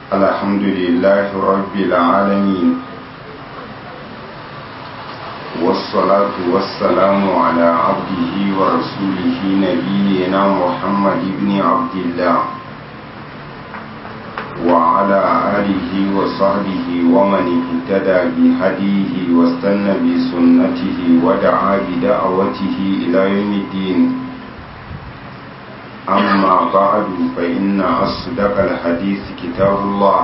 الحمد لله رب العالمين والصلاة والسلام على عبده ورسوله نبينا محمد بن عبد الله وعلى آله وصحبه ومن اهتدى بهديه واستنى بسنته ودعا بدعوته إلى يوم الدين أما بعد فإن أصدق الحديث كتاب الله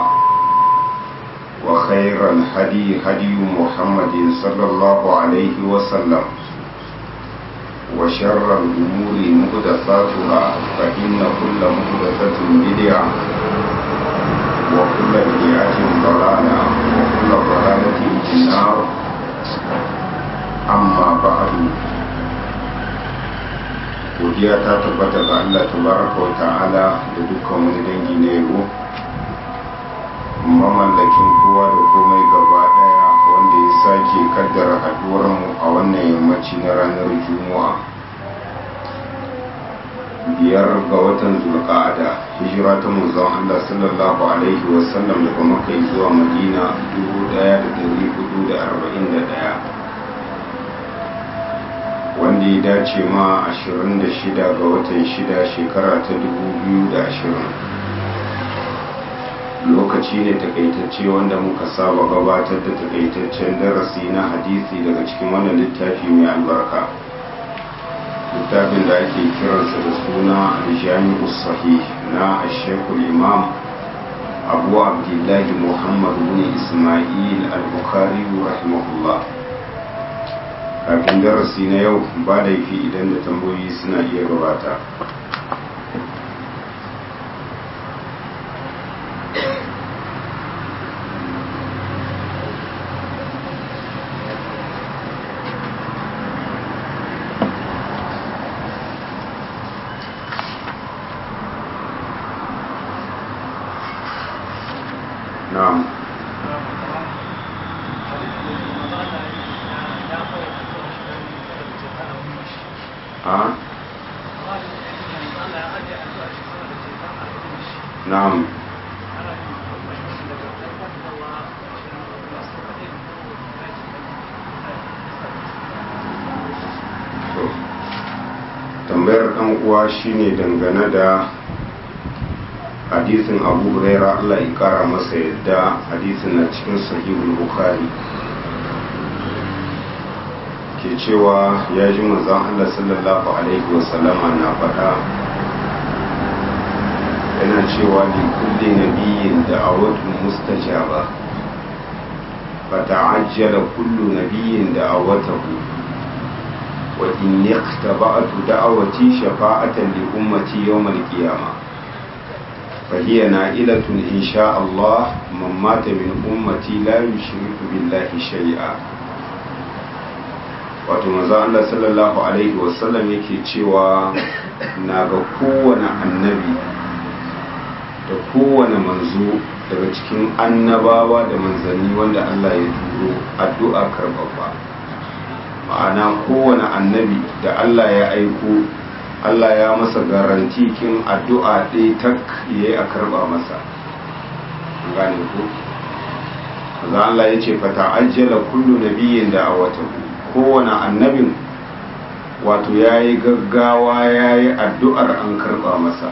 وخير الهدي هدي محمد صلى الله عليه وسلم وشر الأمور محدثاتها فإن كل محدثة بدعة وكل بدعة ضلالة وكل ضلالة في النار أما بعد godiya ta tabbata ga Allah tabaraka wa ta'ala da dukkan wani dangi na yabo mamallakin kowa da komai gaba daya wanda ya sake kaddara haduwar mu a wannan yammaci na ranar juma'a biyar ga watan zulqa'ada hijira ta manzon Allah sallallahu alaihi wasallam daga makka zuwa madina 1441 wanda ya dace ma 26 ga watan 6 shekara ta 2020 lokaci ne takaitacce wanda muka saba gabatar da takaitaccen darasi na hadisi daga cikin wannan littafi mai albarka littafin da ake kiransa da suna aljami'u sahih na ashekul imam abu abdullahi muhammad bin ismail al-bukhari rahimahullah kafin darasi na yau ba laifi idan da tambayoyi suna iya gabata na'am a na'am tambayar ɗan uwa shine dangane da hadisin abu huraira allah ya kara masa yadda hadisin na cikin sahihul bukhari ke cewa ya ji manzon allah sallallahu alaihi wasallama na faɗa yana cewa li kulli nabiyyin da'awatun mustajaba fata'ajjala kullu nabiyyin da'awatahu wa inni ikhtaba'tu da'awati shafa'atan li ummati yawm al-qiyamah فهي نائلة إن شاء الله من مات من أمتي لا يشرك بالله شيئا wato maza Allah sallallahu alaihi wasallam yake cewa na ga kowane annabi da kowane manzo daga cikin annabawa da manzanni wanda Allah ya turo addu'a karbabba ma'ana kowane annabi da Allah ya aiko Allah ya masa garanti kin addu'a ɗaya tak yayi a karba masa gane ku za Allah ya ce fata ajjala kullu nabiyyin da awatahu kowane annabin wato yayi gaggawa yayi addu'ar an karba masa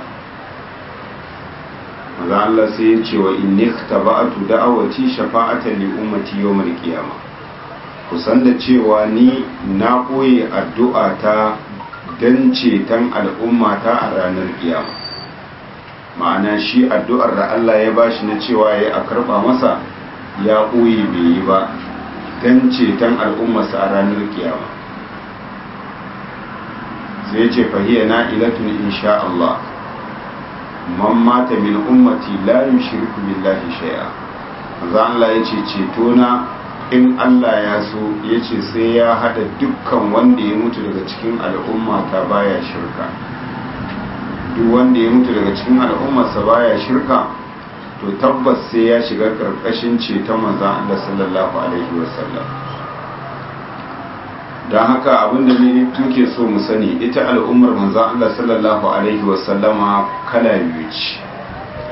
maza Allah sai ya ce wa inni taba'atu da'awati shafa'atan li ummati yawmal qiyamah kusan da cewa ni na koyi addu'a ta don ceton al'ummata a ranar kiyama ma'ana shi addu'ar da Allah ya bashi na cewa ya a karɓa masa ya ɓoye bai yi ba don ceton al'ummarsa a ranar kiyama sai ce fahiyya na ilatun insha Allah man mata min ummati la yushriku billahi shay'a za Allah ya ce ceto na in Allah ya so ya ce sai ya hada dukkan wanda ya mutu daga cikin al'umma ta baya shirka duk wanda ya mutu daga cikin al'ummarsa baya shirka to tabbas sai ya shiga karkashin ceton manzan Allah sallallahu alaihi wasallam don haka abinda ne muke so mu sani ita al'ummar manzan Allah sallallahu alaihi wasallama kala biyu ce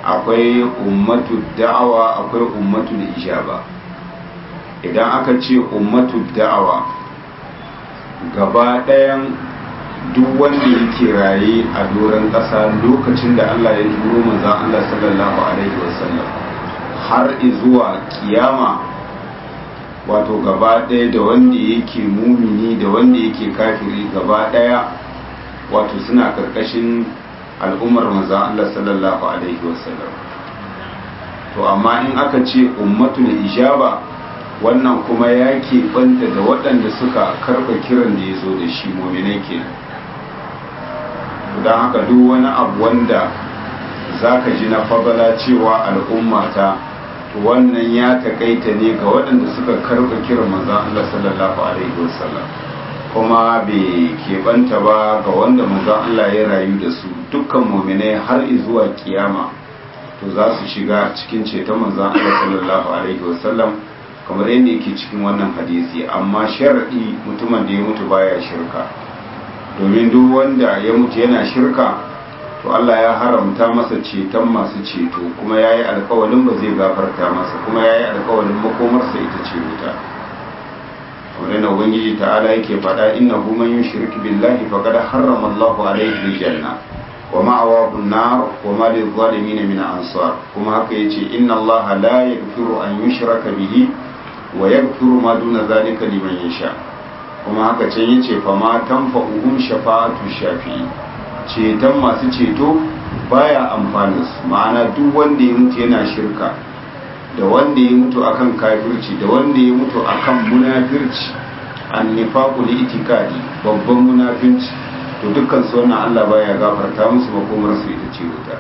akwai ummatu da'awa akwai ummatu ijaba idan aka ce ummatu da'awa gaba ɗayan duk wanda yake raye a doron ƙasa lokacin da Allah ya turo manzan Allah sallallahu alaihi wasallam har zuwa kiyama wato gaba ɗaya da wanda yake mumini da wanda yake kafiri gaba ɗaya wato suna ƙarƙashin al'ummar manzan Allah sallallahu alaihi wasallam to amma in aka ce ummatul ijaba wannan kuma ya banta da waɗanda suka karɓa kiran da ya zo da shi mominai kenan don haka duk wani abu wanda za ka ji na fabala cewa al'ummata wannan ya takaita ne ga waɗanda suka karɓa kiran manzan Allah sallallahu alaihi wasallam kuma bai keɓanta ba ga wanda manzan Allah ya rayu da su dukkan mominai har zuwa kiyama to za su shiga cikin ceton manzan Allah sallallahu alaihi wasallam kamar yadda yake cikin wannan hadisi amma sharaɗi mutumin da ya mutu baya shirka domin duk wanda ya mutu yana shirka to Allah ya haramta masa ceton masu ceto kuma ya yi alkawalin ba zai gafarta masa kuma ya yi alkawalin makomarsa ita ce wuta kamar yana ubangiji ta'ala yake faɗa inna hu man yushrik billahi faqad harrama Allahu alayhi aljanna wa ma'awahu an-nar wa ma lil-zalimin min ansar kuma haka yace inna Allah la yaghfiru an yushraka bihi wa yaghfiru ma duna zalika liman yasha kuma haka can yace fa ma tanfa'uhum shafa'atu shafi'i ceton masu ceto baya amfani su ma'ana duk wanda ya mutu yana shirka da wanda ya mutu akan kafirci da wanda ya mutu akan munafirci annifaqu li itikadi babban munafinci to dukkan su wannan Allah baya gafarta musu makomar su ita ce wuta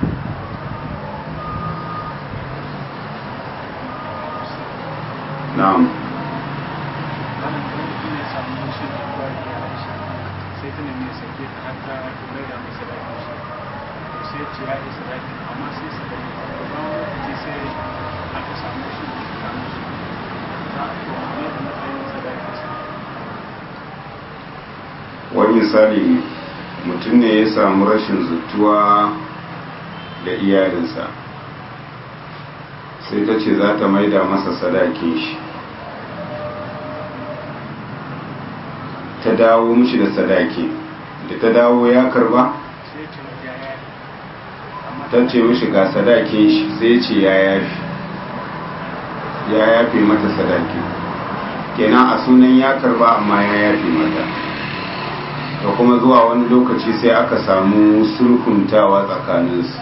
na'am sai ta nemi sake ta har ta mai da masa da shi sai ce ya yi sadaki amma sai sadaki ba wani lokaci sai aka samu shi da samu shi za a to amma da matsayin sadaki wani misali mutum ne ya samu rashin zutuwa da iyalinsa sai ta ce za ta maida masa sadakin shi ta dawo mishi da sadaki da ta dawo ya karba sai ce ya ya amma ta ce mishi ga sadakin shi sai ce ya yafi ya yafi mata sadaki kenan a sunan ya karba amma ya yafi mata da kuma zuwa wani lokaci sai aka samu sulhuntawa tsakaninsu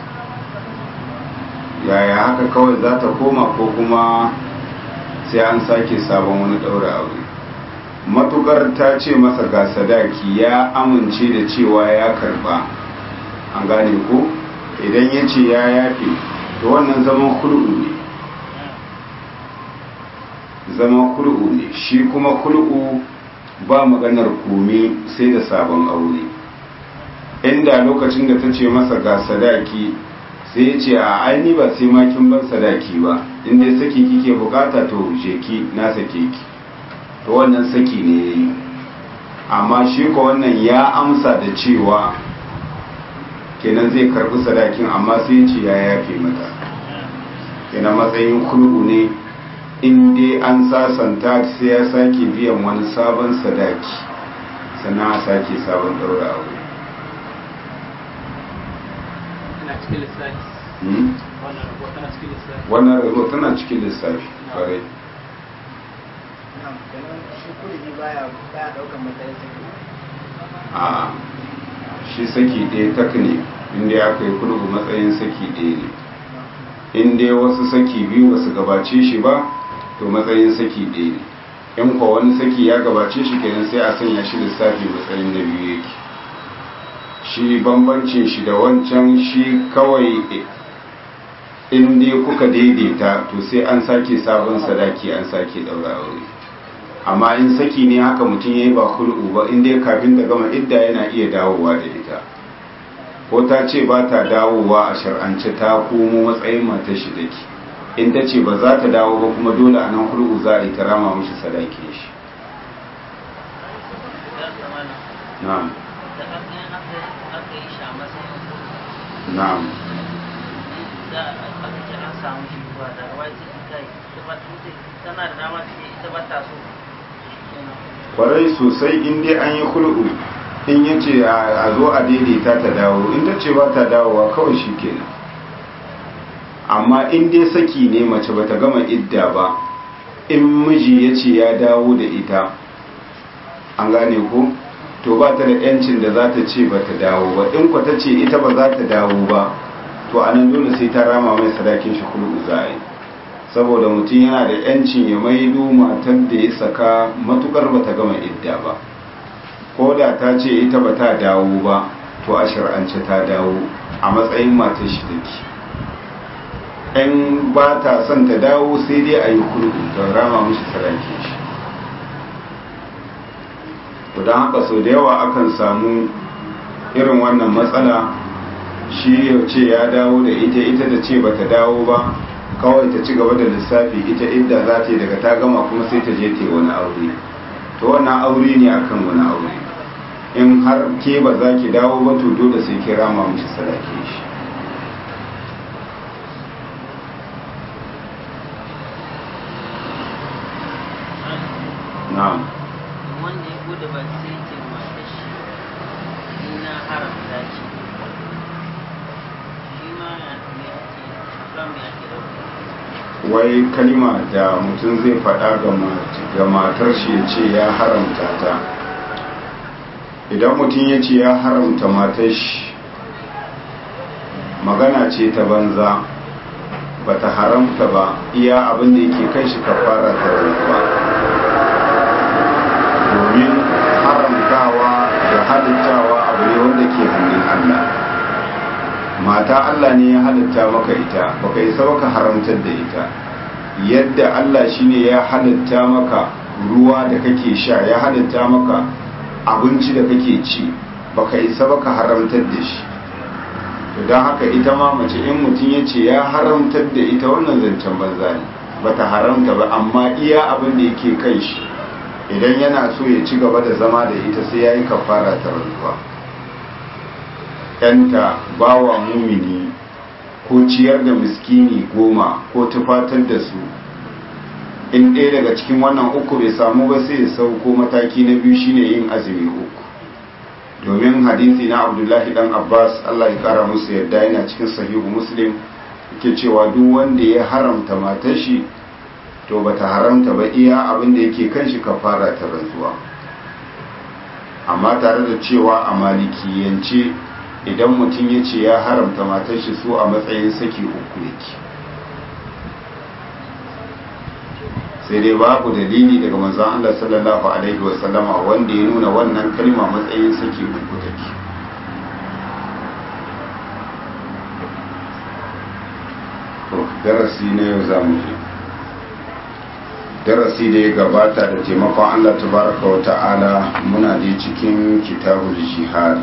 yaya haka kawai za ta koma ko kuma sai an sake sabon wani ɗaura aure matukar ta ce masa ga sadaki ya amince da cewa ya karba an gane ko idan ya ce ya yafe to wannan zaman hul'u ne zaman hul'u ne shi kuma hul'u ba maganar kome sai da sabon aure inda lokacin da ta ce masa ga sadaki sai ya ce a aini ba sai makin ban sadaki ba inda saki kike bukata to je ki na sake ki to wannan saki ne ya yi amma shi ko wannan ya amsa da cewa kenan zai karbi sadakin amma sai ce ya yafe mata kenan matsayin kulku ne in dai an sasanta sai ya sake biyan wani sabon sadaki sannan a sake sabon daura aure tana cikin lissafi Hmm? wannan rabuwa tana cikin lissafi wannan rabo tana cikin lissafi kwarai kenan shi kurji baya baya daukan matsayin saki a shi saki ɗaya tak ne inda aka yi kulgu matsayin saki ɗaya ne in dai wasu saki biyu ba su gabace shi ba to matsayin saki ɗaya ne in kwa wani saki ya gabace shi kenan sai a sanya shi lissafi matsayin na biyu yake shi bambancin shi da wancan shi kawai in dai kuka daidaita to sai an sake sabon sadaki an sake ɗaura aure amma in saki ne haka mutum ya yi ba hul'u ba in dai kafin ta gama idda yana iya dawowa da ita ko ta ce ba ta dawowa a shar'ance ta komo matsayin matar shi dake in ta ce ba za ta dawo ba kuma dole a nan hul'u za a yi ta rama mishi sadaki shi na'am na'am za a ce an samu shi zuwa da wai sai kai ita ba tana da dama ta ita ba ta so kwarai sosai in dai an yi hulɗu in ya ce a zo a daidaita ta dawo in ta ce ba ta dawowa kawai shi kenan amma in dai saki ne mace ba ta gama idda ba in miji ya ce ya dawo da ita an gane ko to ba ta da yancin da za ta ce ba ta dawo ba in kwa ta ce ita ba za ta dawo ba to a nan dole sai ta rama mai sadakin shi hulɗu za a yi saboda mutum yana da yancin ya maido matar da ya saka matukar ba ta gama idda ba ko da ta ce ita ba ta dawo ba to a shir'ance ta dawo a matsayin matar shi take in ba ta son ta dawo sai dai a yi kurdu don rama mishi sadaki shi to don haka sau da yawa akan samu irin wannan matsala shi ya ce ya dawo da ita ita da ce ba ta dawo ba kawai ta ci gaba da lissafi ita inda za ta yi daga ta gama kuma sai ta je ta yi wani aure to wannan aure ne akan wani aure in har ke ba za ki dawo ba to dole sai ki rama mishi sadaki shi na'am wanda ya bude ba sai ce mata shi ina haramta shi shi ma ya ne ake haram ya ke dauka wai kalima da mutum zai faɗa ga matar shi ya ce ya haramta ta idan mutum ya ce ya haramta matar shi magana ce ta banza ba ta haramta ba iya abin da yake kai shi kafara ta rantsuwa domin haramtawa da halittawa abu ne wanda ke hannun Allah mata Allah ne ya halitta maka ita baka isa baka haramtar da ita yadda Allah shine ya halitta maka ruwa da kake sha ya halitta maka abinci da kake ci baka isa baka haramtar da shi to don haka ita ma mace in mutum ya ce ya haramtar da ita wannan zancen banza ne bata haramta ba amma iya abin da yake kai shi idan yana so ya ci gaba da zama da ita sai ya yi kafara ta rantsuwa yanta bawa mumini ko ciyar da miskini goma ko tufatar da su in ɗaya daga cikin wannan uku bai samu ba sai ya sauko mataki na biyu shine yin azumi uku domin hadisi na abdullahi dan abbas allah ya kara musu yadda yana cikin sahihu muslim yake cewa duk wanda ya haramta matar shi to bata haramta ba iya abin da yake kan shi kafara ta rantsuwa amma tare da cewa a malikiyance idan mutum ya ce ya haramta matar shi su a matsayin saki uku yake sai dai babu dalili daga manzon Allah sallallahu alaihi wasallama wanda ya nuna wannan kalma matsayin saki uku take to darasi na yau za mu je darasi da ya gabata da taimakon Allah tabaraka wa ta'ala muna da cikin kitabul jihad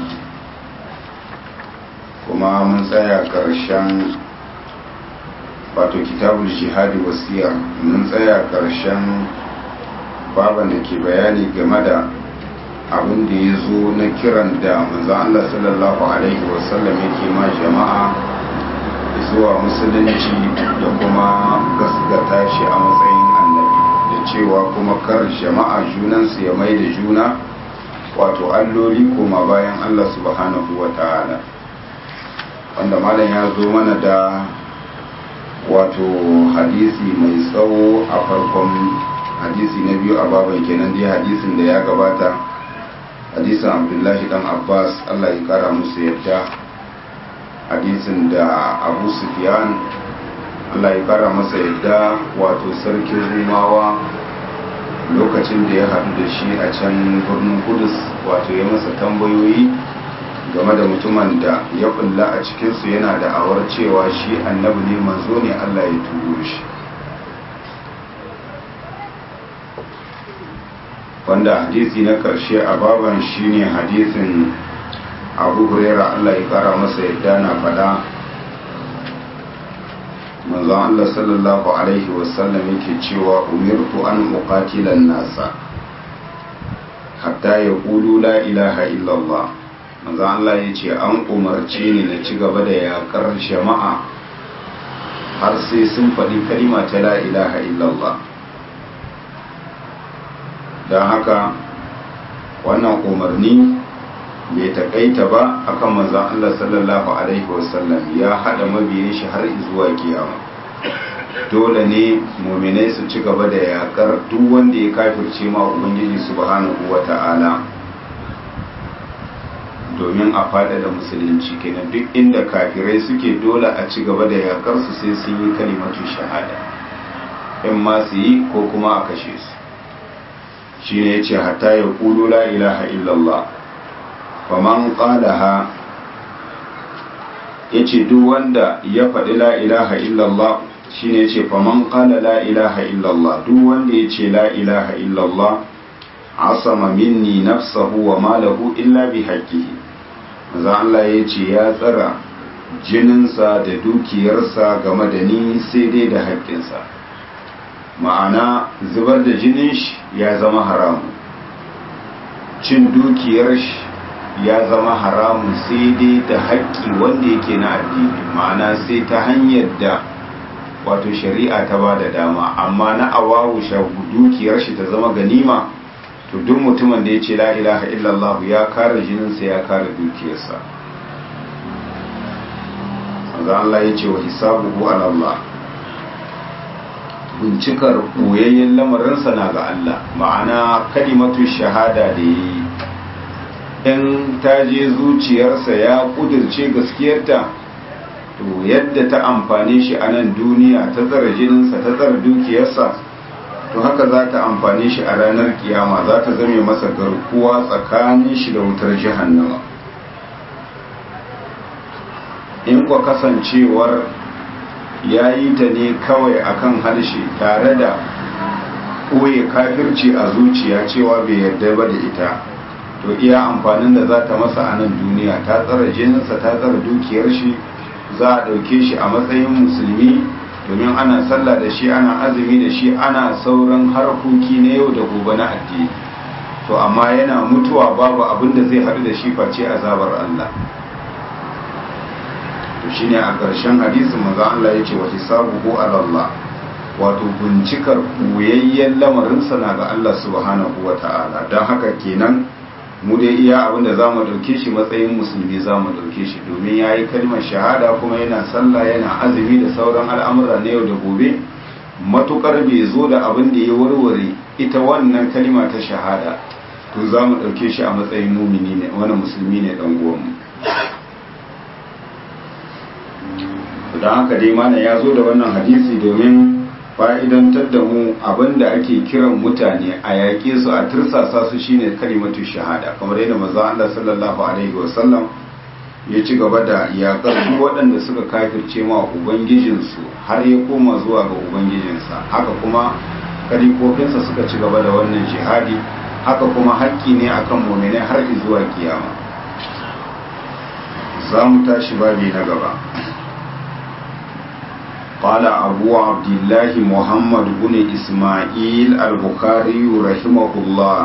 kuma mun tsaya ƙarshen wato kitabul jihadi wasiya mun tsaya ƙarshen baban da ke bayani game da abin da ya zo na kiran da manzan Allah sallallahu alaihi wasallam yake ma jama'a zuwa musulunci da kuma gasgata shi a matsayin annabi da cewa kuma kar jama'a junansu ya mai da juna wato alloli koma bayan Allah subhanahu wa ta'ala wanda malam ya zo mana da wato hadisi mai tsawo a farkon hadisi na biyu a baban kenan dai hadisin da ya gabata hadisin abdullahi dan abbas allah ya kara musu yadda hadisin da abu sufyan allah ya kara masa yadda wato sarkin rumawa lokacin da ya haɗu da shi a can birnin kudus wato ya masa tambayoyi game da mutumin da ya kulla a cikinsu yana da awar cewa shi annabi ne manzo ne Allah ya turo shi wanda hadisi na karshe a baban shine hadisin abu huraira Allah ya kara masa yadda na fada manzon Allah sallallahu alaihi wasallam yake cewa umirtu an uqatilan nasa hatta yaqulu la ilaha illallah manzo Allah ya ce an umarce ni na ci gaba da yakar jama'a har sai sun faɗi kalima ta la ilaha illallah don haka wannan umarni bai taƙaita ba akan manzon Allah sallallahu alaihi wasallam ya haɗa mabiyin shi har zuwa kiyama dole ne muminai su ci gaba da yakar duk wanda ya kafirce ma ubangiji subhanahu wata'ala domin a fada da musulunci kenan duk inda kafirai suke dole a ci gaba da yakar su sai sun yi kalimatu shahada in ma su yi ko kuma a kashe su shi ne ya ce hatta ya kulu la ilaha illallah faman qalaha ya ce duk wanda ya faɗi la ilaha illallah shi ne ce faman qala la ilaha illallah duk wanda ya ce la ilaha illallah asama minni nafsahu wa malahu illa bi haqqihi manzo Allah ya ce ya tsara jininsa da dukiyarsa game da ni sai dai da haƙƙinsa ma'ana zubar da jinin shi ya zama haramu cin dukiyar shi ya zama haramun sai dai da haƙƙi wanda yake na addini ma'ana sai ta hanyar da wato shari'a ta ba da dama amma na awawu dukiyar shi ta zama ganima to duk mutumin da ya ce la ilaha illallah ya kare jininsa ya kare dukiyarsa ga Allah ya ce wa hisabuhu ala Allah bincikar boyayyen lamarinsa na ga Allah ma'ana kalimatu shahada da yi in ta je zuciyarsa ya kudirce gaskiyarta to yadda ta amfane shi a nan duniya ta tsara jininsa ta tsara dukiyarsa to haka za ta amfane shi a ranar kiyama za ta zame masa garkuwa tsakanin shi da wutar jahannama in kwa kasancewar ya yi ta ne kawai akan harshe tare da ɓoye kafirci a zuciya cewa bai yarda ba da ita to iya amfanin da za ta masa a nan duniya ta tsara jininsa ta tsara dukiyar shi za a ɗauke shi a matsayin musulmi domin ana sallah da shi ana azumi da shi ana sauran harkoki na yau da gobe na addini to amma yana mutuwa babu abin da zai haɗu da shi face azabar Allah to shine a ƙarshen hadisin manzo Allah ya ce wa hisabuhu ala Allah wato bincikar koyayyen lamarinsa na ga Allah subhanahu wa ta'ala don haka kenan mu dai iya abinda za mu ɗauke shi matsayin musulmi za mu ɗauke shi domin ya yi kalmar shahada kuma yana sallah yana azumi da sauran al'amura na yau da gobe matukar bai zo da abin da ya warware ita wannan kalima ta shahada to za mu ɗauke shi a matsayin mumini ne wani musulmi ne ɗan uwanmu don haka dai mana ya zo da wannan hadisi domin fa'idantar da mu abinda ake kiran mutane a yaƙe su a tirsasa su shine kalimatu shahada kamar yadda maza Allah sallallahu alaihi wasallam ya ci gaba da yaƙar su waɗanda suka kafirce ma ubangijinsu har ya koma zuwa ga ubangijinsa haka kuma kalikofinsa suka ci gaba da wannan jihadi haka kuma haƙƙi ne akan muminai har zuwa kiyama za mu tashi babi na gaba قال أبو عبد الله محمد بن إسماعيل البخاري رحمه الله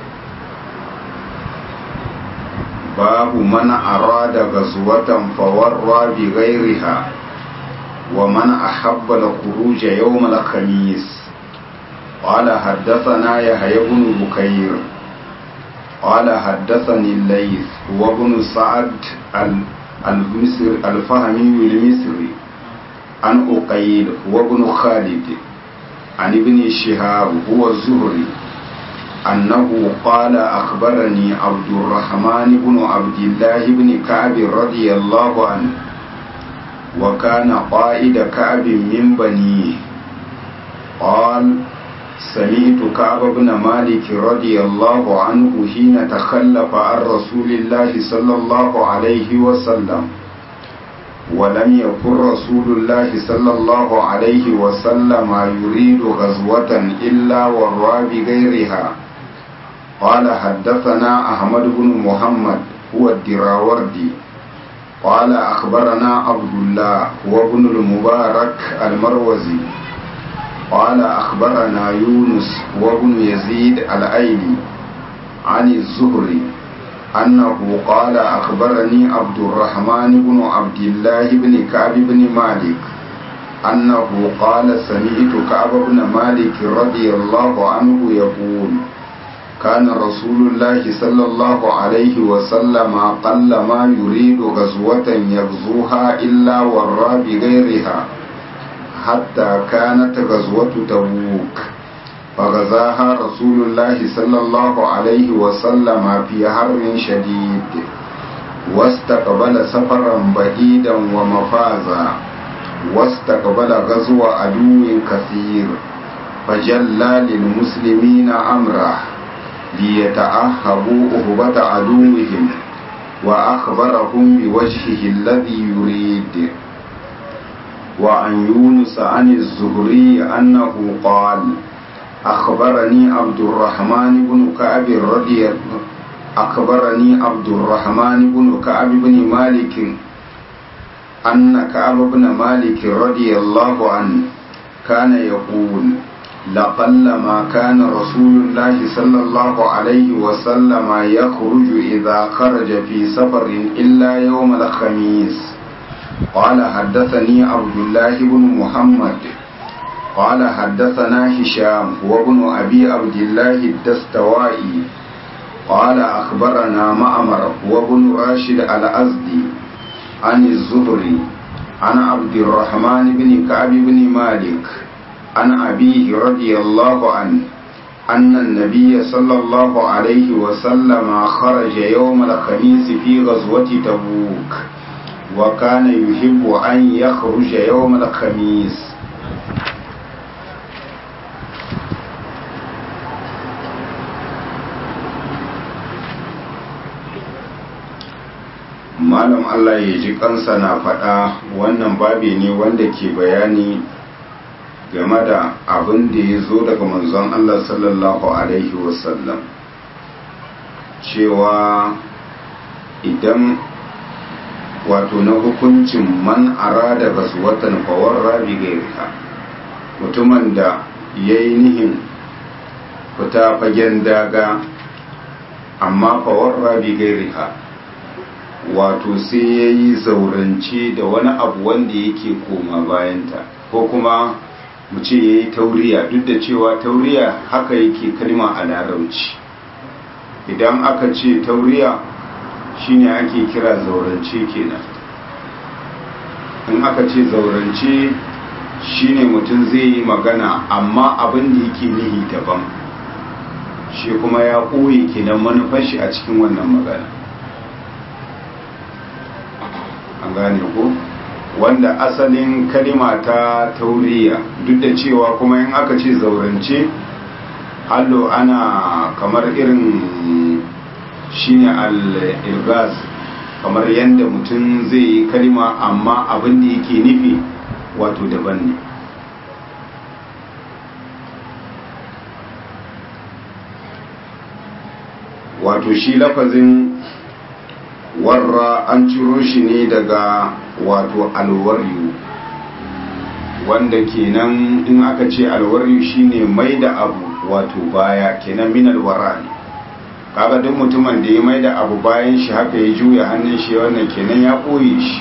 باب من أراد غزوة فورى بغيرها ومن أحب الخروج يوم الخميس قال حدثنا يحيى بن بكير قال حدثني الليث وابن سعد المصر الفهمي المصري عن أقيل وابن خالد عن ابن شهاب هو الزهري أنه قال أخبرني عبد الرحمن بن عبد الله بن كعب رضي الله عنه وكان قائد كعب من بنيه قال سمعت كعب بن مالك رضي الله عنه حين تخلف عن رسول الله صلى الله عليه وسلم ولم يكن رسول الله صلى الله عليه وسلم يريد غزوة إلا ورى بغيرها قال حدثنا أحمد بن محمد هو الدراوردي قال أخبرنا عبد الله هو ابن المبارك المروزي قال أخبرنا يونس هو ابن يزيد الأيلي عن الزهري أنه قال أخبرني عبد الرحمن بن عبد الله بن كعب بن مالك أنه قال سمعت كعب بن مالك رضي الله عنه يقول كان رسول الله صلى الله عليه وسلم قل ما يريد غزوة يغزوها إلا ورى بغيرها حتى كانت غزوة تبوك فغزاها رسول الله صلى الله عليه وسلم في حر شديد واستقبل سفرا بعيدا ومفازا واستقبل غزو عدو كثير فجلى للمسلمين أمره ليتأهبوا أهبة عدوهم وأخبرهم بوجهه الذي يريد وعن يونس عن الزهري أنه قال أخبرني عبد الرحمن بن كعب رضي أخبرني عبد الرحمن بن كعب بن مالك أن كعب بن مالك رضي الله عنه كان يقول لقل ما كان رسول الله صلى الله عليه وسلم يخرج إذا خرج في سفر إلا يوم الخميس قال حدثني عبد الله بن محمد قال حدثنا هشام وابن أبي عبد الله الدستوائي قال أخبرنا معمر وابن راشد الأزدي عن الزهري عن عبد الرحمن بن كعب بن مالك عن أبيه رضي الله عنه أن النبي صلى الله عليه وسلم خرج يوم الخميس في غزوة تبوك وكان يحب أن يخرج يوم الخميس malam Allah ya ji kansa na faɗa wannan babi ne wanda ke bayani game da abin da ya zo daga manzon Allah sallallahu Alaihi wasallam cewa idan wato na hukuncin man arada watan fawar rabi gairika mutumin da ya yi nihin fita fagen daga amma fawar rabi gairika wato sai ya yi zaurance da wani abu wanda yake koma bayanta ko kuma mu ce ya yi tauriya duk da cewa tauriya haka yake kalma a larauci idan aka ce tauriya shine ake kira zaurance kenan in aka ce zaurance shine mutum zai yi magana amma abin da yake nihi daban shi kuma ya ɓoye kenan manufar shi a cikin wannan magana an gane ko wanda asalin kalima ta tauriya duk da cewa kuma in aka ce zaurance hallo ana kamar irin shine al-ilgaz kamar yadda mutum zai yi kalima amma abin da yake nufi wato daban ne wato shi lafazin warra an ciro shi ne daga wato alwaryu wanda kenan in aka ce alwaryu shine mai da abu wato baya kenan min alwara ne kaga duk mutumin da ya mai da abu bayan shi haka ya juya hannun shi wannan kenan ya ɓoye shi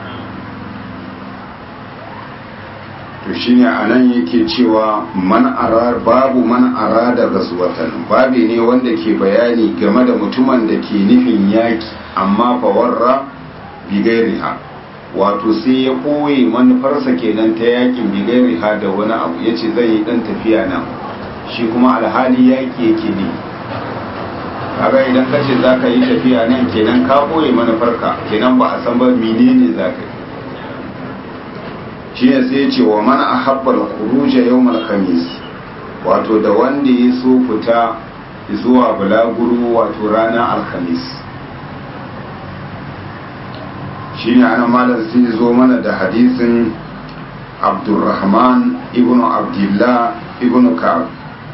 to shine anan yake cewa man arar babu man arada gaswatan babi ne wanda ke bayani game da mutumin da ke nufin yaki amma fawarra bigairiha wato sai ya koye manufarsa kenan ta yakin bigairiha da wani abu ya ce zai yi dan tafiya nan shi kuma alhali yaki yake ne kaga idan ka ce za ka yi tafiya nan kenan ka koye manufarka kenan ba a san ba menene za ka yi shi ne sai ce wa mana a habbar kuruja yau khamis wato da wanda ya so fita zuwa bulaguru wato ranar alhamis shi ne ana malar sai zo mana da hadisin abdurrahman ibn abdullah ibn ka'ab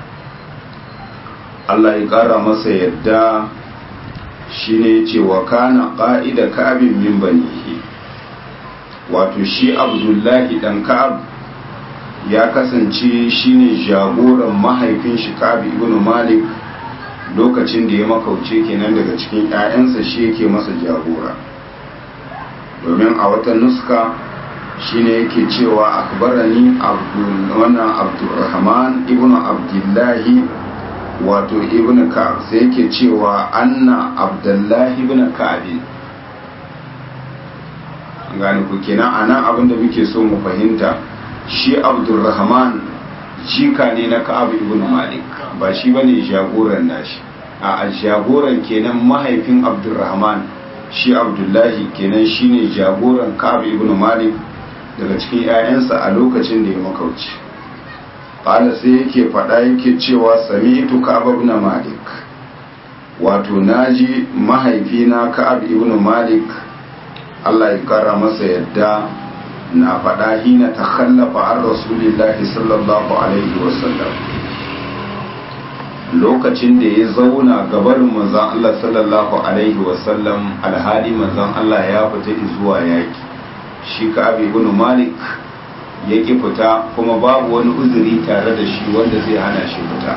Allah ya ƙara masa yadda shi ne ce wa kana ƙa'ida ka'abin min banihi wato shi abdullahi dan ka'ab ya kasance shine jagoran mahaifin shi ka'ab ibn malik lokacin da ya makauce kenan daga cikin 'ya'yansa shi yake masa jagora domin a wata nuska shine yake cewa akbarani wannan abdurrahman ibnu abdullahi wato ibn ka'ab sai yake cewa anna abdullahi ibn ka'ab gane ku kenan anan abin da muke so mu fahimta shi abdurrahman jika ne na ka'ab ibn malik ba shi bane jagoran nashi a jagoran kenan mahaifin abdurrahman shi abdullahi kenan shine jagoran ka'ab ibn malik daga cikin 'ya'yansa a lokacin da ya makauci ƙala sai yake faɗa yake cewa sami'tu ka'ab ibn malik wato naji mahaifina ka'ab ibn malik Allah ya kara masa yadda na faɗa hina ta khallafa an rasulillahi sallallahu alaihi wasallam lokacin da ya zauna gabarin manzon Allah sallallahu alaihi wasallam alhali manzon Allah ya fita zuwa yaki shi ka abi ibn malik ya ki fita kuma babu wani uzuri tare da shi wanda zai hana shi fita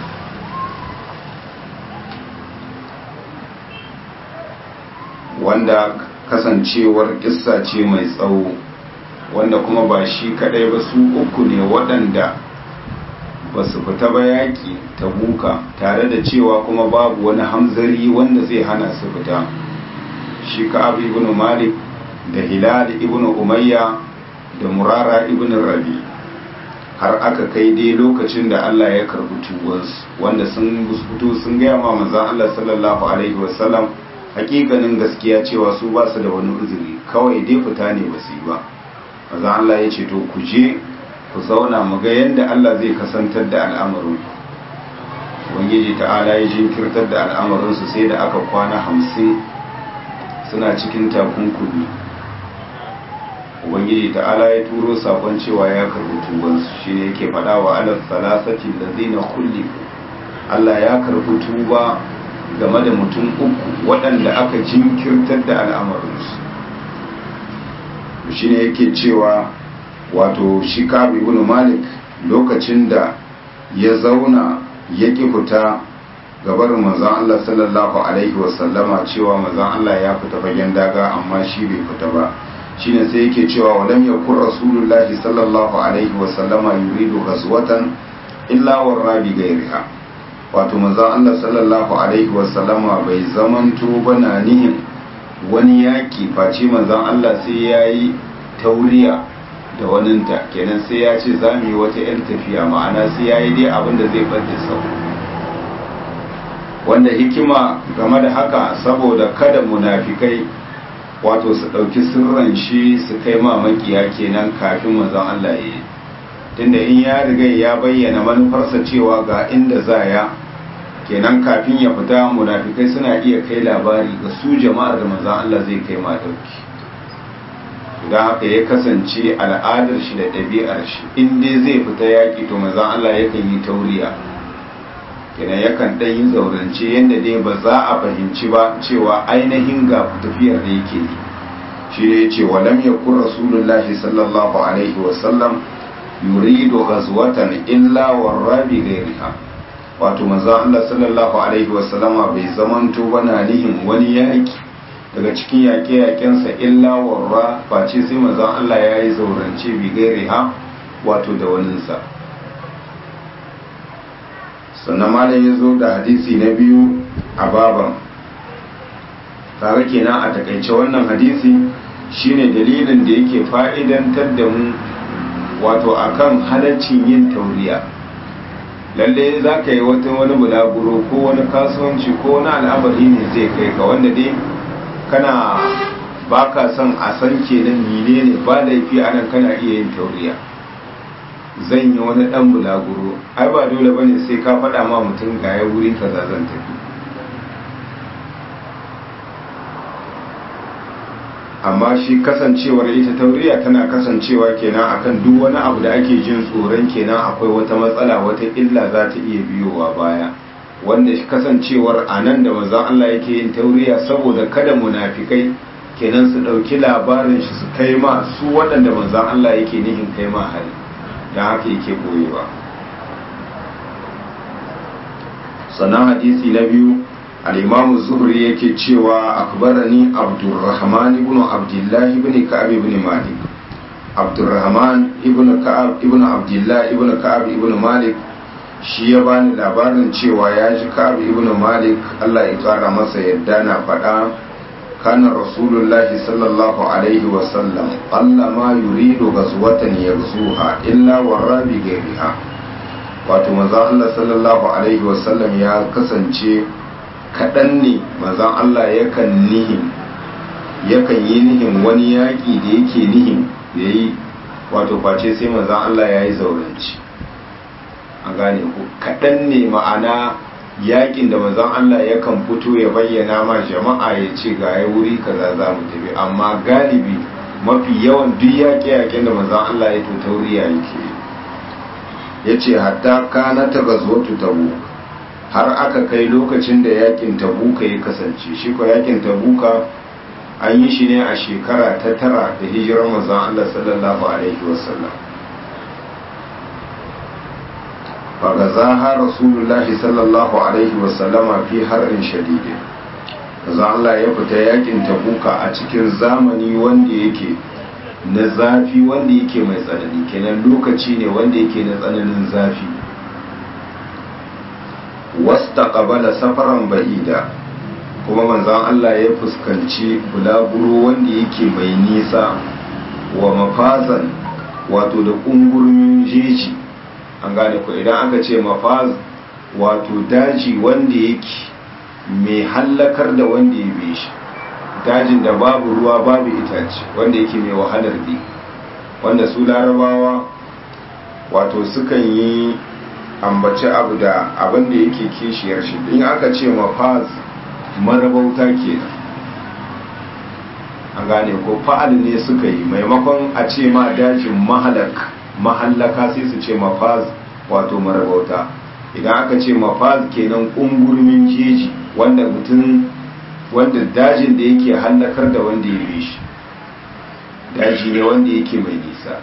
wanda kasancewar kissa ce mai tsawo wanda kuma ba shi kadai ba su uku ne waɗanda ba su fita ba yaƙi ta buka tare da cewa kuma babu wani hamzari wanda zai hana su fita shi ka abu ibn malik da hilal ibn umayya da murara ibn rabi har aka kai dai lokacin da Allah ya karbi tuwansu wanda sun fito sun gaya ma manzon Allah sallallahu alaihi wasallam hakikanin gaskiya cewa su ba su da wani uzuri kawai dai fita ne ba su yi ba manzon Allah ya ce to ku je ku zauna mu ga yadda Allah zai kasantar da al'amarin ubangiji ta'ala ya jinkirtar da al'amarinsu sai da aka kwana hamsin suna cikin takunkumi ubangiji ta'ala ya turo sakon cewa ya karbi tubansu shi ne yake faɗa wa alal salasati da zina kulli Allah ya karbi tuba game da mutum uku waɗanda aka jinkirtar da al'amarinsu shi ne yake cewa wato shi kabi ibn malik lokacin da ya zauna ya ki fita gabar manzon Allah sallallahu alaihi wasallama cewa manzon Allah ya fita fagen daga amma shi bai fita ba shine sai yake cewa walam yakun rasulullahi sallallahu alaihi wasallama yuridu ghazwatan illa warabi gairiha wato manzon Allah sallallahu alaihi wasallama bai zamanto bana nihin wani yaki face manzon Allah sai yayi tauriya da waninta kenan sai ya ce za mu yi wata 'yan tafiya ma'ana sai ya yi dai abin da zai ɓadda sau wanda hikima game da haka saboda kada munafikai wato su ɗauki sirran shi su kai ma makiya kenan kafin manzon Allah ya yi tunda in ya riga ya bayyana manufarsa cewa ga inda za ya kenan kafin ya fita munafikai suna iya kai labari ga su jama'ar da manzon Allah zai kai ma ɗauki don haka ya kasance al'adar shi da ɗabi'ar shi in dai zai fita yaƙi to mazan Allah yakan yi tauriya kenan yakan ɗan yi zaurance yadda dai ba za a fahimci ba cewa ainihin ga tafiyar da yake yi shi ne ce wa lam yakun rasulullahi sallallahu alaihi wa sallam yuridu ghazwatan illa warabi ghairiha wato manzon Allah sallallahu alaihi wa sallama bai zamanto bana nihin wani yaƙi daga cikin yaƙe-yaƙensa illa warra face sai mazan Allah ya yi zaurance bigare ha wato da waninsa sannan malam ya zo da hadisi na biyu a baban tare kenan a takaice wannan hadisi shine dalilin da yake fa'idantar da mu wato akan halaccin yin tauriya lalle za ka yi wata wani bulaguro ko wani kasuwanci ko wani al'amari ne zai kai ka wanda dai kana ba ka son a san kenan mine ne ba laifi a nan kana iya yin tauriya zan yi wani dan bulaguro ai ba dole ba ne sai ka faɗa ma mutum ga ya wuri kaza zan tafi amma shi kasancewar ita tauriya tana kasancewa kenan akan duk wani abu da ake jin tsoron kenan akwai wata matsala wata illa za ta iya biyowa baya wanda kasancewar a nan da manzon Allah yake yin tauriya saboda kada munafikai kenan su ɗauki labarin shi su kai ma su waɗanda manzon Allah yake nihin kai ma hali don haka yake boyewa sannan hadisi na biyu al-imam zuhri yake cewa akbarani abdurrahman ibn abdullah ibn ka'ab ibn malik abdurrahman ibn ka'ab ibn abdullah ibn ka'ab ibn malik shi ya bani labarin cewa ya ji ka'ab ibn malik Allah ya kara masa yadda na faɗa kana rasulullahi sallallahu alaihi wasallam Allah ma yuridu ghazwatan yaghzuha illa warabi gairiha wato manzon Allah sallallahu alaihi wasallam ya kasance kaɗan ne manzon Allah yakan nihin yakan yi nihin wani yaƙi da yake nihin ya yi wato face sai manzan Allah ya yi zauranci a gane ku kaɗan ne ma'ana yaƙin da manzan Allah yakan fito ya bayyana ma jama'a ya ce ga ya wuri kaza za mu tafi amma galibi mafi yawan duk yaƙe-yaƙen da manzan Allah ya to tauriya yake ya ce hatta kana ta gazotu tabu har aka kai lokacin da yaƙin tabuka ya kasance shi ko yaƙin tabuka an yi shi ne a shekara ta tara da hijirar manzon Allah sallallahu alaihi wasallam fagazaha rasulullahi sallallahu alaihi wasallama fi harin shadidin manzon Allah ya fita yakin tabuka a cikin zamani wanda yake na zafi wanda yake mai tsanani kenan lokaci ne wanda yake na tsananin zafi wasta qabala safaran ba'ida kuma manzan Allah ya fuskanci bulaguro wanda yake mai nisa wa mafazan wato da ƙungurmin jeji an gane ku idan aka ce mafaz wato daji wanda yake mai hallakar da wanda ya bi shi dajin da babu ruwa babu itace wanda yake mai wahalar bi wanda su larabawa wato sukan yi ambaci abu da abin da yake kishiyar shi in aka ce mafaz marabauta kenan an gane ko fa'al ne suka yi maimakon a ce ma dajin mahalak mahallaka sai su ce mafaz wato marabauta idan aka ce mafaz kenan ƙungurmin jeji wanda mutum wanda dajin da yake hallakar da wanda ya bi shi daji ne wanda yake mai nisa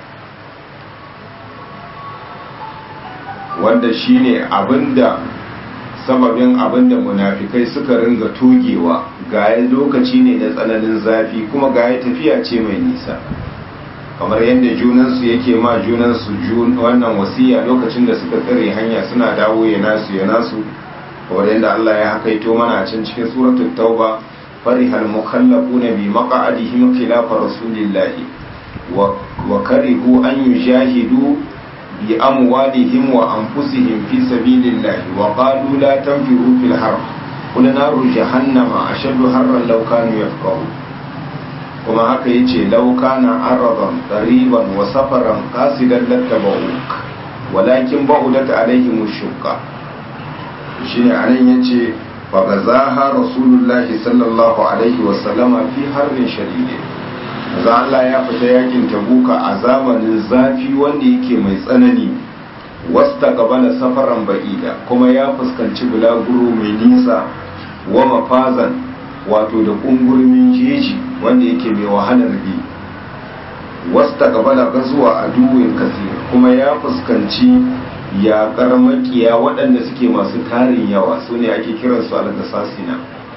wanda shine abinda sababin abinda munafikai suka ringa togewa gaya lokaci ne na tsananin zafi kuma gaya tafiya ce mai nisa kamar yadda junansu yake ma junansu wannan wasiya lokacin da suka tsare hanya suna dawo ya nasu ya nasu kamar yadda Allah ya hakaito mana a can cikin suratul tauba farihal mukallafuna bi maq'adihim khilafa rasulillahi wa karihu an yujahidu bi amwalihim wa anfusihim fi sabilillahi wa qalu la tanfiru fil har qul naru jahannama ashaddu harran law kanu yafqahun kuma haka yace law kana aradan qariban wa safaran qasidan lattaba'uk walakin ba'udat alaihim ash-shukka shine anan yace fa gazaha rasulullahi sallallahu alaihi wa sallama fi harbin shadidin za Allah ya fita yakin tabuka a zamanin zafi wanda yake mai tsanani wasta gabana safaran ba'ida kuma ya fuskanci bulaguro mai nisa wa mafazan wato da kungurmin jeji wanda yake mai wahalar bi wasta gabana gazuwa a duwin kasir kuma ya fuskanci yaƙar makiya waɗanda suke masu tarin yawa su ne ake kiransu al-gasasina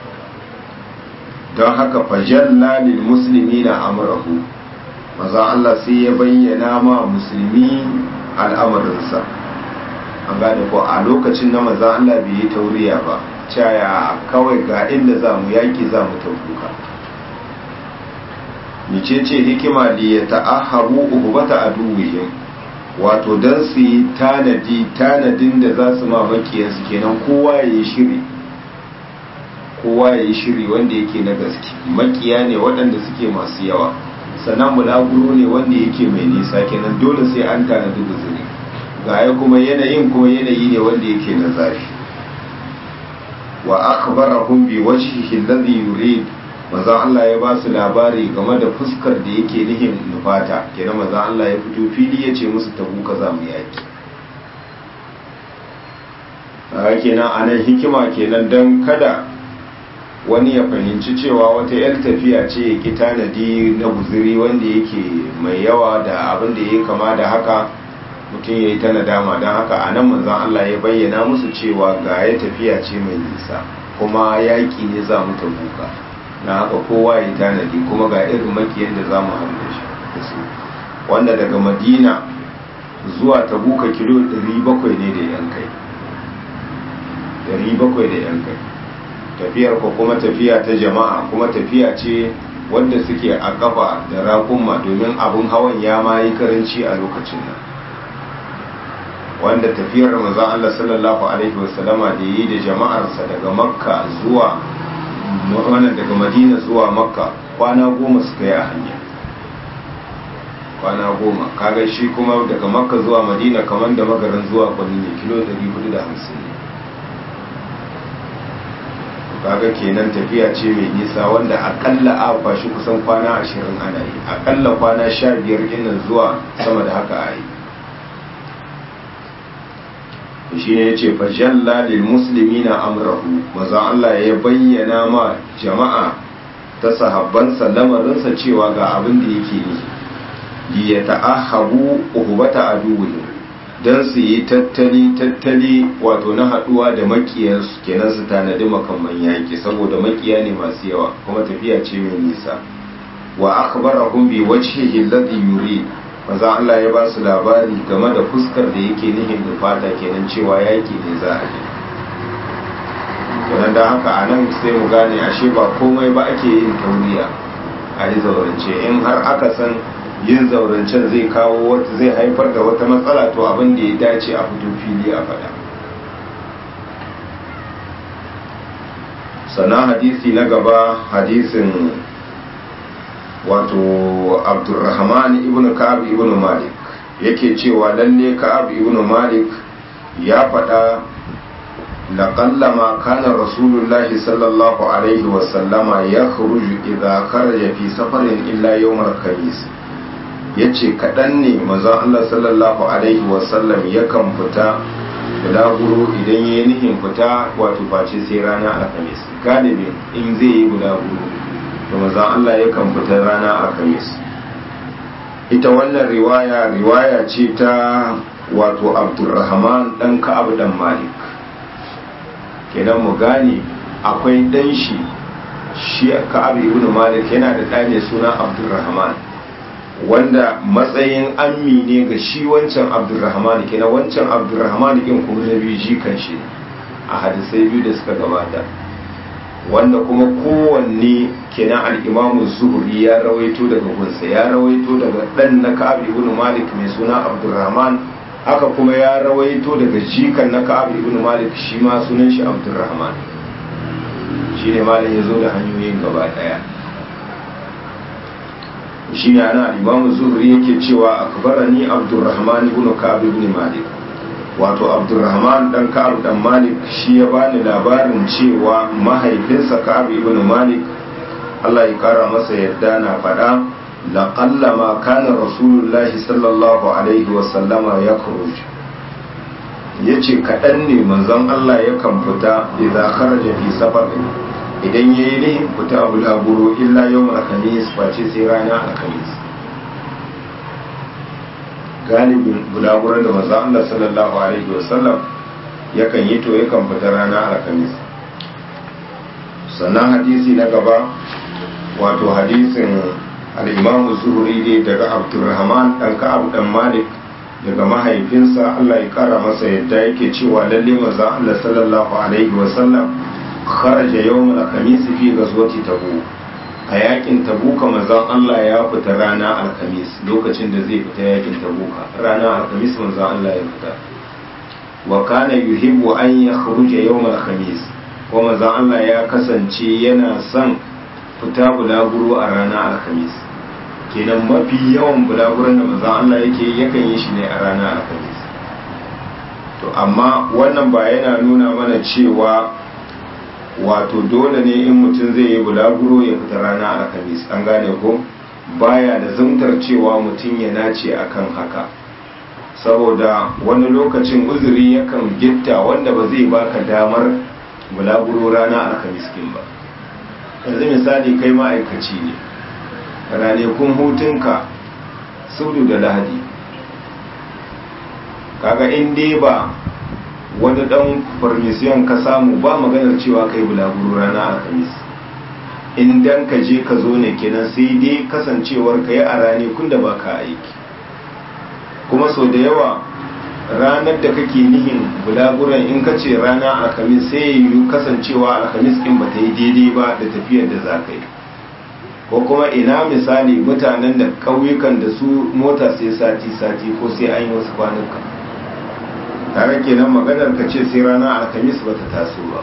don haka fajalla lil musulmi na amurahu maza Allah sai ya bayyana ma musulmi al'amarinsa an gane ko a lokacin na maza Allah bai yi tauriya ba caya kawai ga inda za mu yaki za mu tauruka nice ce hikima da ya ta'ahabu uhubata a duwihim wato don su yi tanadi tanadin da za su ma makiyarsu kenan kowa ya yi shiri kowa ya yi shiri wanda yake na gaske makiya ne waɗanda suke masu yawa sannan bulaguro ne wanda yake mai nisa kenan dole sai an tanadi guzuri ga ya kuma yanayin kuma yanayi ne wanda yake na zafi wa akhbarahum bi wajhihi alladhi yurid manzon Allah ya ba su labari game da fuskar da yake nihin nufata kenan manzon Allah ya fito fili ya ce musu tabu kaza mu yaki kenan anan hikima kenan dan kada wani ya fahimci cewa wata 'yar tafiya ce ya ki tanadi na guziri wanda yake mai yawa da abin da ya kama da haka mutum ya yi ta nadama don haka a nan manzan Allah ya bayyana musu cewa ga ya tafiya ce mai nisa kuma yaƙi ne za mu tabuka na haka kowa ya tanadi kuma ga irin makiyan da za mu haɗu da su wanda daga madina zuwa tabuka kilo 700 ne da yan kai 700 da yan kai tafiyar ko kuma tafiya ta jama'a kuma tafiya ce wanda suke a kafa da raƙumma domin abin hawan ya ma yi karanci a lokacin nan wanda tafiyar manzon Allah sallallahu alaihi wasallama da yi da jama'arsa daga makka zuwa wannan daga madina zuwa makka kwana goma suka yi a hanya kwana goma kaga shi kuma daga makka zuwa madina kamar da magarin zuwa kwalli ne kilo 450 ne kaga kenan tafiya ce mai nisa wanda akalla a kwashi kusan kwana ashirin ana yi akalla kwana sha biyar ginin zuwa sama da haka a yi shi ne ya ce fajalla lil musulmi na amrahu maza Allah ya bayyana ma jama'a ta sahabbansa lamarinsa cewa ga abin da yake yi ya ta'ahabu uhubata aduwwihim don su yi tattali tattali wato na haduwa da makiyarsu kenan su tanadi makamman yaki saboda makiya ne masu yawa kuma tafiya ce mai nisa wa akhbarahum bi wajhihi alladhi yurid maza Allah ya ba su labari game da fuskar da yake nihin da fata kenan cewa yaki ne za a yi kenan da haka a nan sai mu gane ashe ba komai ba ake yin tauriya a yi zaurance in har aka san yin zaurancen zai kawo wata zai haifar da wata matsala to abin da ya dace a fito fili a faɗa sannan hadisi na gaba hadisin wato abdurrahman ibn ka'ab ibn malik yake cewa lalle ka'ab ibn malik ya faɗa لقلما كان رسول الله صلى الله عليه وسلم يخرج إذا خرج في سفر إلا يوم الخميس yace kaɗan ne mazan Allah sallallahu Alaihi wasallam yakan fita bulaguro idan ya yi nihin fita wato face sai rana alhamis galibin in zai yi bulaguro da mazan Allah yakan fita rana alhamis ita wannan riwaya riwaya ce ta wato abdurrahman ɗan ka'ab ɗan malik kenan mu gane akwai ɗan shi shi ka'ab ibn malik yana da ɗa ne suna abdurrahman wanda matsayin ammi ne ga shi wancan abdurrahman kenan wancan abdurrahman din kuma na biyu jikan shi a hadisai biyu da suka gabata wanda kuma kowanne kenan al'imamu zuhuri ya rawaito daga gunsa ya rawaito daga ɗan na ka'ab ibn malik mai suna abdurrahman haka kuma ya rawaito daga jikan na ka'ab ibn malik shi ma sunan shi abdurrahman shi ne malam ya zo da hanyoyin gaba ɗaya shi ne ana imamu zuhri yake cewa akbarani abdurrahman ibn ka'ab ibn malik wato abdurrahman dan ka'ab dan malik shi ya bani labarin cewa mahaifinsa ka'ab ibn malik Allah ya kara masa yadda na faɗa laqallama kana rasulullahi sallallahu alaihi wa sallama yakhruj yace kaɗan ne manzon Allah yakan fita idan kharaja fi safarin idan ya yi nihin fita bulaguro illa yau alhamis face sai rana alhamis galibin bulaguron da maza Allah sallallahu alaihi wasallam yakan yi to yakan fita rana alhamis sannan hadisi na gaba wato hadisin al'imamu zuhuri ne daga abdurrahman ɗan ka'ab ɗan malik daga mahaifinsa Allah ya kara masa yadda yake cewa lalle maza Allah sallallahu alaihi wasallam kharaja yawm al-khamis fi ghazwati tabuk a yakin tabuka manzon Allah ya fita rana alkhamis lokacin da zai fita yakin tabuka rana alkhamis manzon Allah ya fita wa kana yuhibbu an yakhruja yawm al-khamis ko manzon Allah ya kasance yana son fita bulaguro a rana alkhamis kenan mafi yawan bulaguron da manzon Allah yake yakan yi shi ne a rana alkhamis to amma wannan ba yana nuna mana cewa wato dole ne in mutum zai yi bulaguro ya fita rana alhamis an gane ko baya da zumtar cewa mutum ya nace akan haka saboda wani lokacin uzuri yakan gitta wanda ba zai baka damar bulaguro rana alhamis kin ba yanzu misali kai ma'aikaci ne ranakun hutunka sudu da lahadi kaga in dai ba wani dan farmisiyan ka samu ba maganar cewa kai bulaguro rana alhamis in dan ka je ka zo ne kenan sai dai kasancewar ka yi a rane kun da baka aiki kuma sau da yawa ranar da kake nihin bulaguran in ka ce rana alhamis sai yi kasancewa alhamis in ba ta yi daidai ba da tafiyar da za ka yi ko kuma ina misali mutanen da ƙauyukan da su mota sai sati-sati ko sai an yi wasu kwanuka tare kenan maganar ka ce sai rana alhamis ba ta taso ba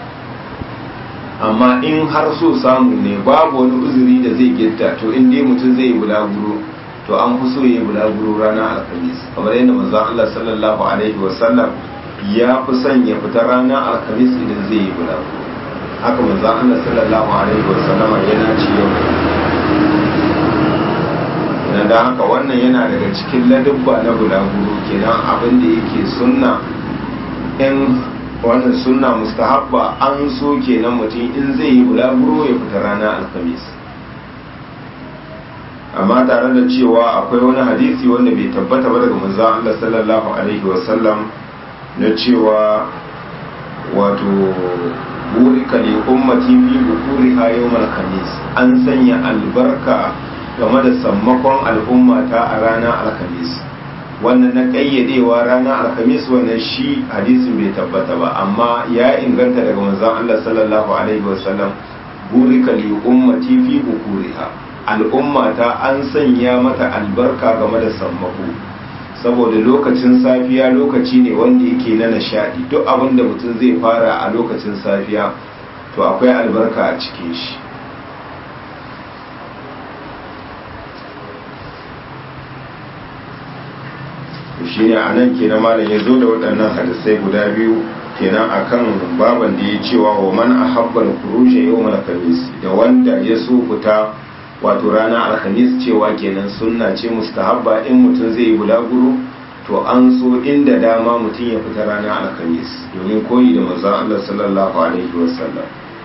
amma in har so samu ne babu wani uzuri da zai gitta to in dai mutum zai yi bulaguro to an fi so ya yi bulaguro ranar alhamis kamar yadda manzon Allah sallallahu alaihi wasallam ya fi son ya fita ranar alhamis idan zai yi bulaguro haka manzon Allah sallallahu alaihi wasallama yana ci yau idan da haka wannan yana daga cikin ladubba na bulaguro kenan abin da yake sunna in wannan sunna mustahabba an so kenan mutum in zai yi bulaguro ya fita ranar alhamis amma tare da cewa akwai wani hadisi wanda bai tabbata ba daga manzon Allah sallallahu alaihi wasallam na cewa wato burika li ummati fi bukuriha yawmal khamis an sanya albarka game da sammakon al'umma ta a ranar alhamis wannan na kayyadewa ranar alhamis wannan shi hadisin bai tabbata ba amma ya inganta daga manzon Allah sallallahu alaihi wasallam burika li ummati fi bukuriha al'umma ta an sanya mata albarka game da sammako saboda lokacin safiya lokaci ne wanda yake na nishadi duk abin da mutum zai fara a lokacin safiya to akwai albarka a cikin shi shi ne a nan kenan malam ya zo da waɗannan hadisai guda biyu kenan akan baban da ya cewa wa man ahabbal kurushe yau mana kamis da wanda ya so fita wato rana alhamis cewa kenan sunna ce mustahabba in mutum zai yi bulaguro to an so inda dama mutum ya fita rana alhamis domin koyi da manzon Allah sallallahu alaihi wasallam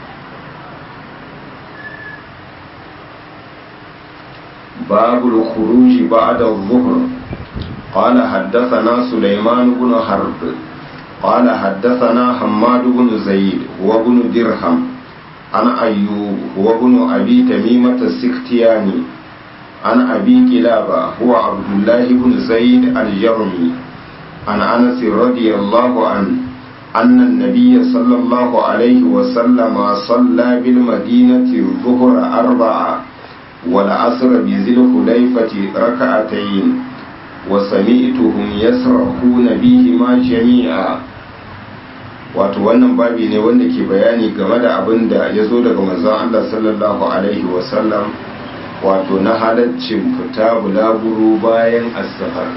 babul khuruji ba'da adh-dhuhr قال حدثنا سليمان بن حرب قال حدثنا حماد بن زيد وابن درهم عن أيوب هو ابن أبي تميمة السكتياني عن أبي كلابة هو عبد الله بن زيد الجرمي عن أنس رضي الله عنه أن النبي صلى الله عليه وسلم صلى بالمدينة الظهر أربعة والعصر بذي الخليفة ركعتين وسمعتهم يسرحون بهما جميعا wato wannan babi ne wanda ke bayani game da abin da ya zo daga manzon Allah sallallahu alaihi wasallam wato na halaccin fita bulaguro bayan asafar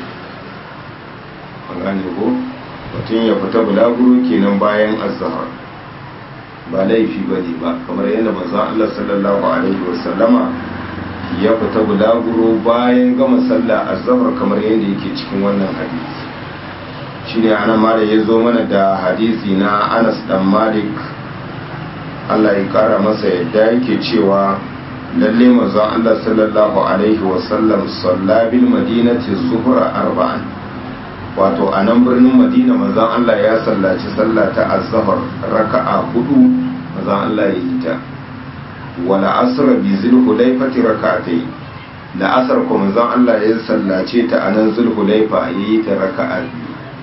gane ko mutum ya fita bulaguro kenan bayan asafar ba laifi ba ne ba kamar yadda manzon Allah sallallahu alaihi wasallama ya fita bulaguro bayan gama sallah azhar kamar yadda yake cikin wannan hadisi shine ana mala ya zo mana da hadisi na Anas dan Malik Allah ya kara masa yadda yake cewa lalle manzon Allah sallallahu alaihi wasallam salla bil madinati zuhra arba'an wato a nan birnin Madina manzon Allah ya sallaci sallah ta azhar raka'a hudu manzon Allah ya yi ta wala asra bi zulhulaifati rak'atayn da asar ko manzon Allah ya sallace ta anan zulhulaifa yayi ta raka'a biyu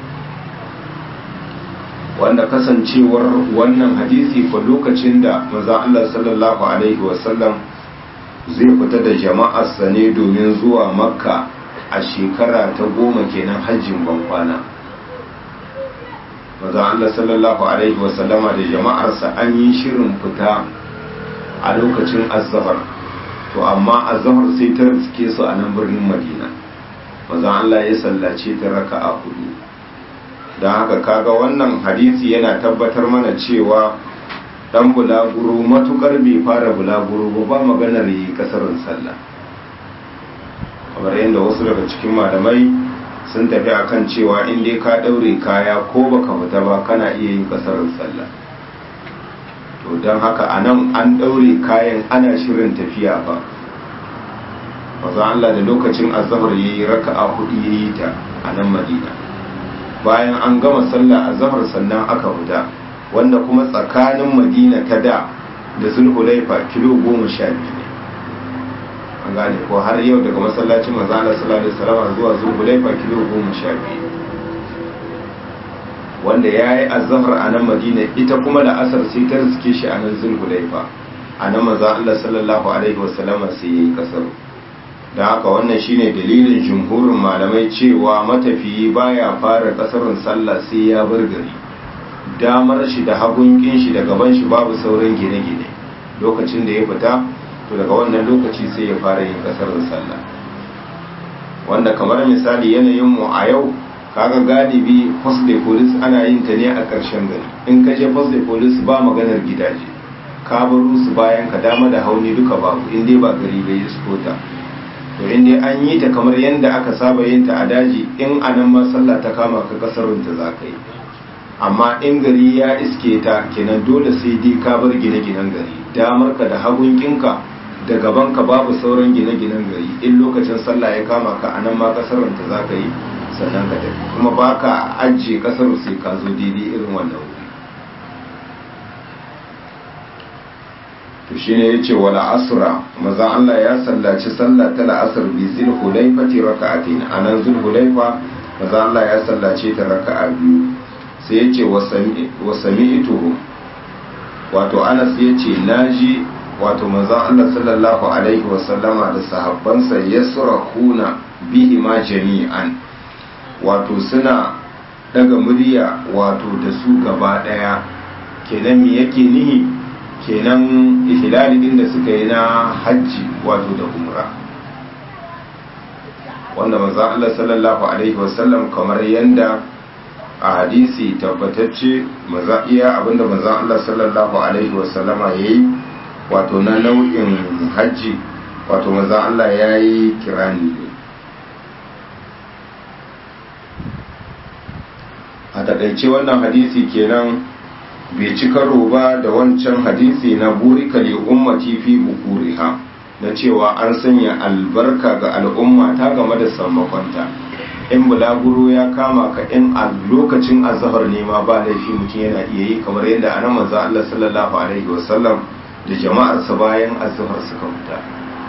wanda kasancewar wannan hadisi ko lokacin da manzon Allah sallallahu alaihi wasallam zai fita da jama'arsa ne domin zuwa makka a shekara ta goma kenan hajjin bankwana manzon Allah sallallahu alaihi wasallama da jama'arsa an yi shirin fita a lokacin azhar to amma azhar sai ta riske su a nan birnin madina manzon Allah ya sallace ta raka'a hudu don haka kaga wannan hadisi yana tabbatar mana cewa dan bulaguro matukar bai fara bulaguro ba ba maganar yi kasarin sallah kamar yadda wasu daga cikin malamai sun tafi akan cewa in dai ka daure kaya ko baka fita ba kana iya yin kasarin sallah to don haka a nan an daure kayan ana shirin tafiya ba maza Allah da lokacin azhar yayi raka'a hudu yayi ta a nan Madina bayan an gama sallah azhar sannan aka fita wanda kuma tsakanin madina ta da da zulhulaifa kilo goma sha biyu ne an gane ko har yau daga masallacin manzo Allah sallallahu alaihi wasallam zuwa zulhulaifa kilo goma sha biyu wanda ya yi azahar a nan madina ita kuma da asar sai ta riske shi a nan zulhulaifa a nan maza Allah sallallahu alaihi wasallama sai ya yi kasar da haka wannan shine dalilin jumhurin malamai cewa matafiyi baya fara kasarin sallah sai ya bar gari damar shi da hagun shi da gaban shi babu sauran gine-gine lokacin da ya fita to daga wannan lokaci sai ya fara yin kasarin sallah wanda kamar misali yanayin mu a yau kaga galibi post de police ana yin ta ne a ƙarshen gari in ka je post de police ba maganar gidaje ka baro su bayan ka dama da hauni duka babu in dai ba gari bai iskota to in dai an yi ta kamar yadda aka saba yin ta a daji in a nan ma sallah ta kama ka kasarun ta za ka yi amma in gari ya iske ta kenan dole sai dai ka bar gine-ginen gari damar ka da hagun kinka da gaban ka babu sauran gine-ginen gari in lokacin sallah ya kama ka a nan ma kasarun ta za ka yi sannan ka tafi kuma ba ka ajiye kasar sai ka zo daidai irin wannan wuri to shi ne ya ce wala asura maza Allah ya sallaci sallah ta la'asar bi zil hulaifati raka'atin a nan zul hulaifa maza Allah ya sallace ta raka'a biyu sai ya ce wa sami'tuhu wato Anas ya ce naji wato manzon Allah sallallahu alaihi wasallama da sahabbansa yasrahuna bihi ma jami'an wato suna daga murya wato da su gaba daya kenan me yake nihi kenan ihlali din da suka yi na hajji wato da umra wanda manzo Allah sallallahu alaihi wasallam kamar yanda a hadisi tabbatacce maza iya abinda manzo Allah sallallahu alaihi wasallama yayi wato na nau'in hajji wato manzo Allah yayi kirani ne a takaice wannan hadisi kenan bai ci karo ba da wancan hadisi na burika li ummati fi bukuriha na cewa an sanya albarka ga al'umma ta game da sammakonta in bulaguro ya kama ka in a lokacin azhar ne ma ba laifi mutum yana iya yi kamar yadda anan manzo Allah sallallahu alaihi wasallam da jama'arsa bayan azhar suka fita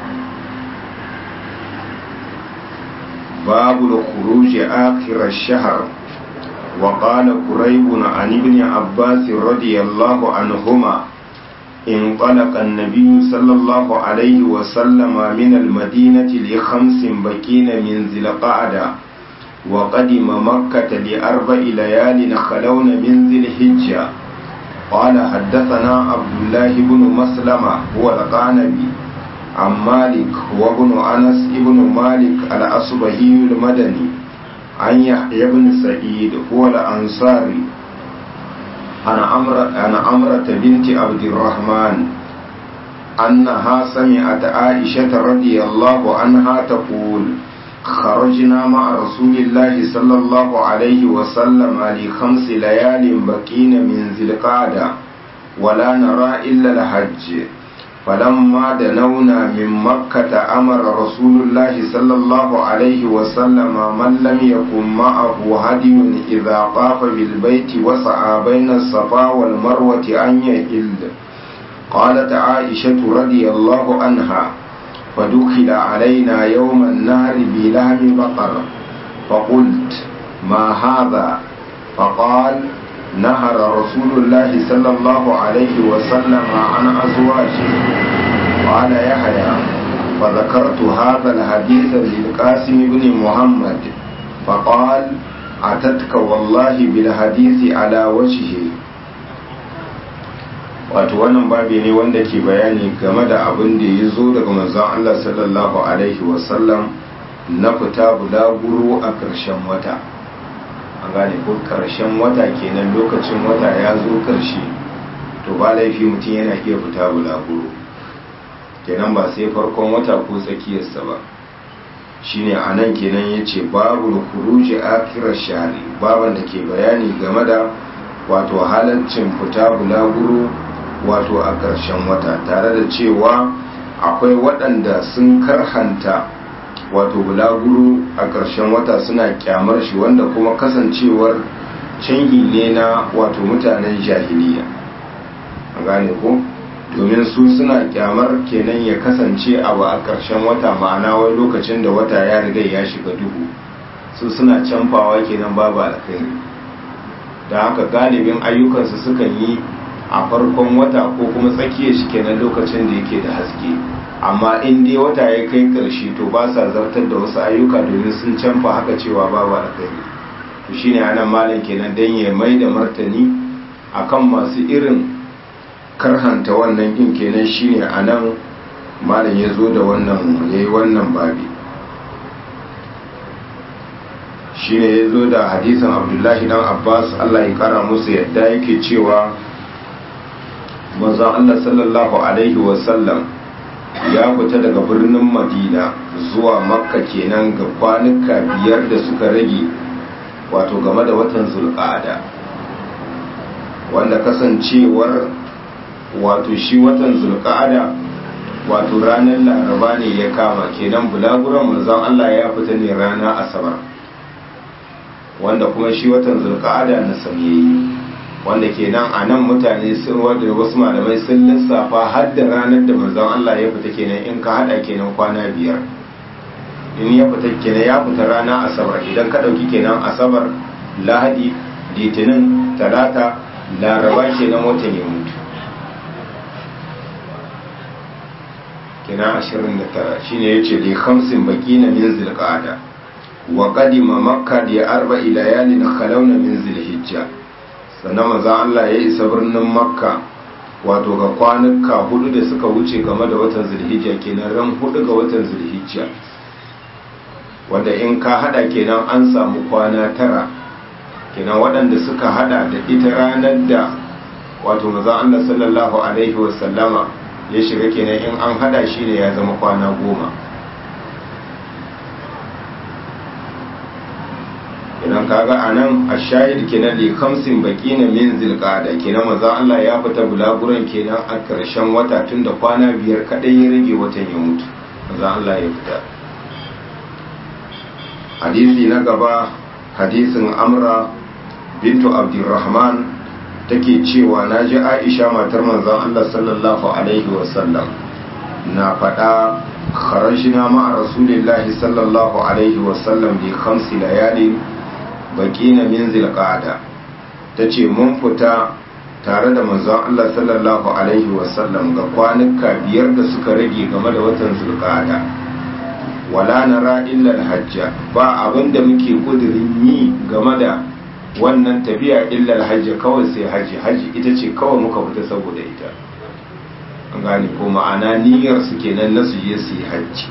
babu al-khuruj akhir ash-shahr وقال قريب عن ابن عباس رضي الله عنهما انطلق النبي صلى الله عليه وسلم من المدينة لخمس بكين من ذي القعدة وقدم مكة لأربع ليال خلون من ذي الحجة قال حدثنا عبد الله بن مسلمة هو القانبي عن مالك وابن أنس ابن مالك الأصبهي المدني عن يحيى بن سعيد هو الأنصاري عن عمرة عن عمرة بنت عبد الرحمن أنها سمعت عائشة رضي الله عنها تقول خرجنا مع رسول الله صلى الله عليه وسلم لخمس ليال بقين من ذي القعدة ولا نرى إلا الحج فلما دنونا من مكة أمر رسول الله صلى الله عليه وسلم من لم يكن معه هدي إذا طاف بالبيت وسعى بين الصفا والمروة أن يهل قالت عائشة رضي الله عنها فدخل علينا يوم النهر بلحم بقر فقلت ما هذا فقال نهر رسول الله صلى الله عليه وسلم عن أزواجه قال يحيى فذكرت هذا الحديث للقاسم بن محمد فقال أتتك والله بالحديث على وجهه wato wannan babi ne wanda ke bayani game da abin da ya zo daga manzon Allah sallallahu alaihi wasallam na fita bulaguro a ƙarshen wata an gane ko ƙarshen wata kenan lokacin wata ya zo ƙarshe to ba laifi mutum yana iya fita bulaguro kenan ba sai farkon wata ko tsakiyarsa ba shine a nan kenan ya ce babu kuruji akirar shari baban da ke bayani game da wato halaccin fita bulaguro wato a ƙarshen wata tare da cewa akwai waɗanda sun karhanta wato bulaguro a ƙarshen wata suna kyamar shi wanda kuma kasancewar canji ne na wato mutanen jahiliya a gane ko domin su suna kyamar kenan ya kasance abu a ƙarshen wata ma'ana wani lokacin da wata ya riga ya shiga duhu su suna canfawa kenan babu alkhairi da haka galibin ayyukansu sukan yi a farkon wata ko kuma tsakiyar shi kenan lokacin da yake da haske amma in dai wata ya kai ƙarshe to ba sa zartar da wasu ayyuka domin sun canfa haka cewa babu alkhairi to shine anan malam kenan dan ya mai da martani akan masu irin karhanta wannan din kenan shine anan malam ya zo da wannan yayi wannan babi shine ya zo da hadisin abdullahi dan abbas allah ya kara musu yadda yake cewa manzon allah sallallahu alaihi wasallam ya fita daga birnin madina zuwa makka kenan ga kwanuka biyar da suka rage wato game da watan zulqa'ada wanda kasancewar wato shi watan zulqa'ada wato ranar laraba ne ya kama kenan bulaguran manzon Allah ya fita ne rana asabar wanda kuma shi watan zulqa'ada na samiyayi wanda kenan a nan mutane sun wanda wasu malamai sun lissafa har da ranar da manzon Allah ya fita kenan in ka hada kenan kwana biyar in ya fita kenan ya fita rana asabar idan ka dauki kenan asabar lahadi litinin talata laraba kenan watan ya mutu kenan 29 shine yace li khamsin baqina min zilqa'ada wa qadima makka li arba'i layalin khalawna min zilhijja sannan manzo Allah ya isa birnin makka wato ga kwanuka hudu da suka wuce game da watan zulhijja kenan ran hudu ga watan zulhijja wanda in ka hada kenan an samu kwana tara kenan waɗanda suka hada da ita ranar da wato manzo Allah sallallahu alaihi wasallama ya shiga kenan in an hada shi ne ya zama kwana goma kenan kaga anan ashahid kenan li khamsin baqina min zilqada kenan manzo Allah ya fita bulaguran kenan a karshen wata tunda kwana biyar kadai ya rage watan ya mutu manzo Allah ya fita hadisi na gaba hadisin amra bintu abdurrahman take cewa na ji aisha matar manzon Allah sallallahu alaihi wasallam na faɗa kharajna ma'a rasulillahi sallallahu alaihi wasallam bi khamsi layalin baqina min zilqa'ada tace mun fita tare da manzon Allah sallallahu alaihi wasallam ga kwanuka biyar da suka rage game da watan zulqa'ada wala nara illa hajja ba abinda muke kudirin yi game da wannan tafiya illa hajji kawai sai haji haji ita ce kawai muka fita saboda ita an gane ko ma'ana niyyar su kenan na su je su yi hajji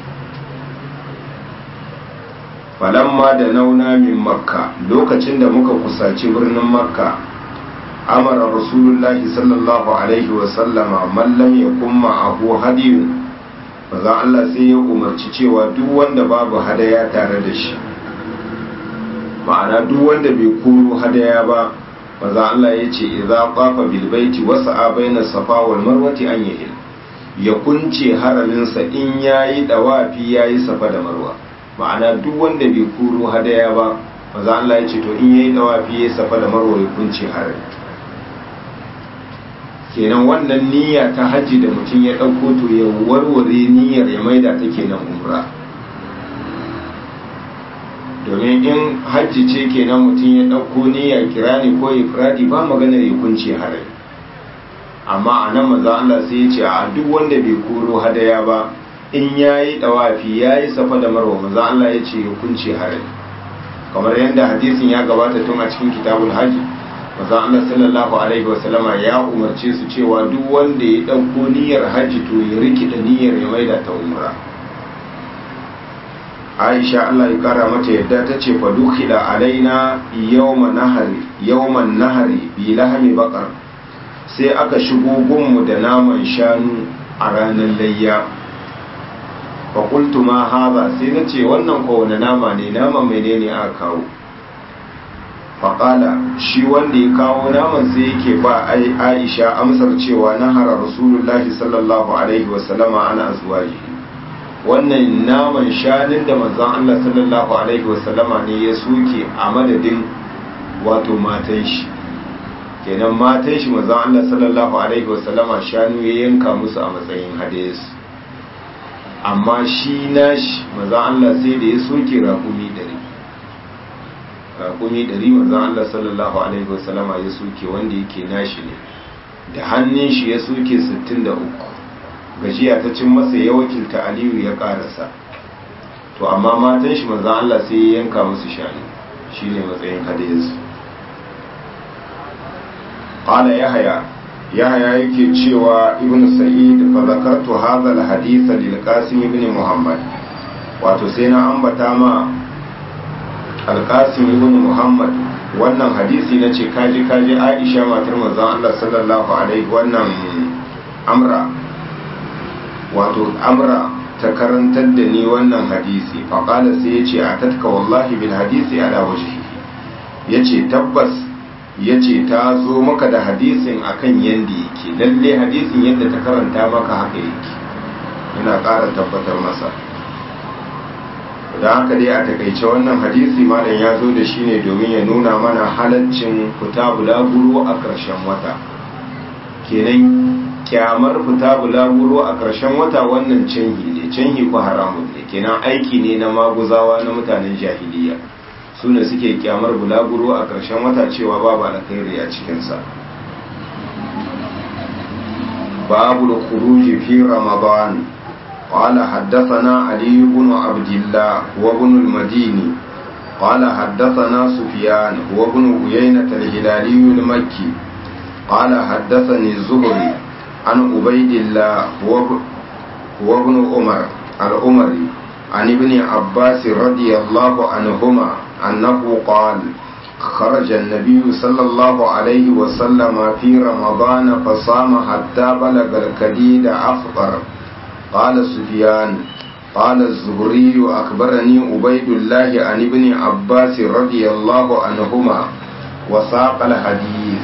falamma da nauna min makka lokacin da muka kusaci birnin makka amara rasulullahi sallallahu alaihi wasallama mallam ya kuma abu hadiyun maza Allah sai ya umarci cewa duk wanda babu hadaya tare da shi ma'ana duk wanda bai koro hadaya ba maza Allah ya ce idza qafa bil baiti wa sa'a baina safa wal marwati an yahil ya kunce haraminsa in yayi dawafi yayi safa da marwa ma'ana duk wanda bai koro hadaya ba maza Allah ya ce to in yayi dawafi yayi safa da marwa ya kunce harami kenan wannan niyya ta hajji da mutum ya ɗauko to ya warware niyyar ya maida ta kenan umra domin in hajji ce kenan mutum ya ɗauko niyya kirani ko ifradi ba maganar ya kunce harai amma a nan maza Allah sai ya ce a duk wanda bai koro hadaya ba in ya yi ɗawafi ya yi safa da marwa maza Allah ya ce ya kunce harai kamar yadda hadisin ya gabata tun a cikin kitabul hajji maza Allah sallallahu alaihi wasallama ya umarce su cewa duk wanda ya ɗauko niyyar hajji to ya rikida niyyar ya maida ta umra aisha Allah ya kara mata yadda ta ce fa dukhila alaina yawma nahari yawman nahari bi lahmi baqar sai aka shigo gunmu da naman shanu a ranar layya fa qultu ma hadha sai nace wannan ko wani nama ne nama menene aka kawo fa qala shi wanda ya kawo naman sai yake ba aisha amsar cewa nahara rasulullahi sallallahu alaihi wasallama ana azwajihi wannan naman shanin da manzon Allah sallallahu alaihi wasallama ne ya soke a madadin wato matan shi kenan matan shi manzon Allah sallallahu alaihi wasallama shanu ya yanka musu a matsayin hadis amma shi nashi manzon Allah sai da ya soke raƙumi ɗari raƙumi ɗari manzon Allah sallallahu alaihi wasallama ya soke wanda yake nashi ne da hannun shi ya soke 63 gajiya ta cin masa ya wakilta aliyu ya ƙarasa to amma matan shi manzon Allah sai ya yanka musu shanu shine matsayin hadis qala yahya yahya yake cewa ibn sa'id fa zakartu hadha al-hadith lil qasim ibn muhammad wato sai na ambata ma al-qasim ibn muhammad wannan hadisi nace kaji kaji aisha matar manzon Allah sallallahu alaihi wannan amra wato amra ta karantar da ni wannan hadisi fa qala sai yace atatka wallahi bil hadisi ala wajhihi yace tabbas ya ce ta zo maka da hadisin akan yadda yake lalle hadisin yadda ta karanta maka haka yake yana ƙara tabbatar masa da haka dai a takaice wannan hadisi malam ya zo da shi ne domin ya nuna mana halaccin fita bulaguro a ƙarshen wata kenan kyamar fita bulaguro a ƙarshen wata wannan canhi ne canhi ko haramun ne kenan aiki ne na maguzawa na mutanen jahiliya su ne suke kyamar bulaguro a ƙarshen wata cewa babu alkhairi a cikinsa babu da kuruji fi ramadan قال حدثنا علي بن عبد الله وابن المديني قال حدثنا سفيان هو ابن عيينة الهلالي المكي قال حدثني الزهري عن عبيد الله هو ابن عمر العمري عن ابن عباس رضي الله عنهما أنه قال خرج النبي صلى الله عليه وسلم في رمضان فصام حتى بلغ الكديد أفطر قال سفيان قال الزهري أخبرني عبيد الله عن ابن عباس رضي الله عنهما وساق الحديث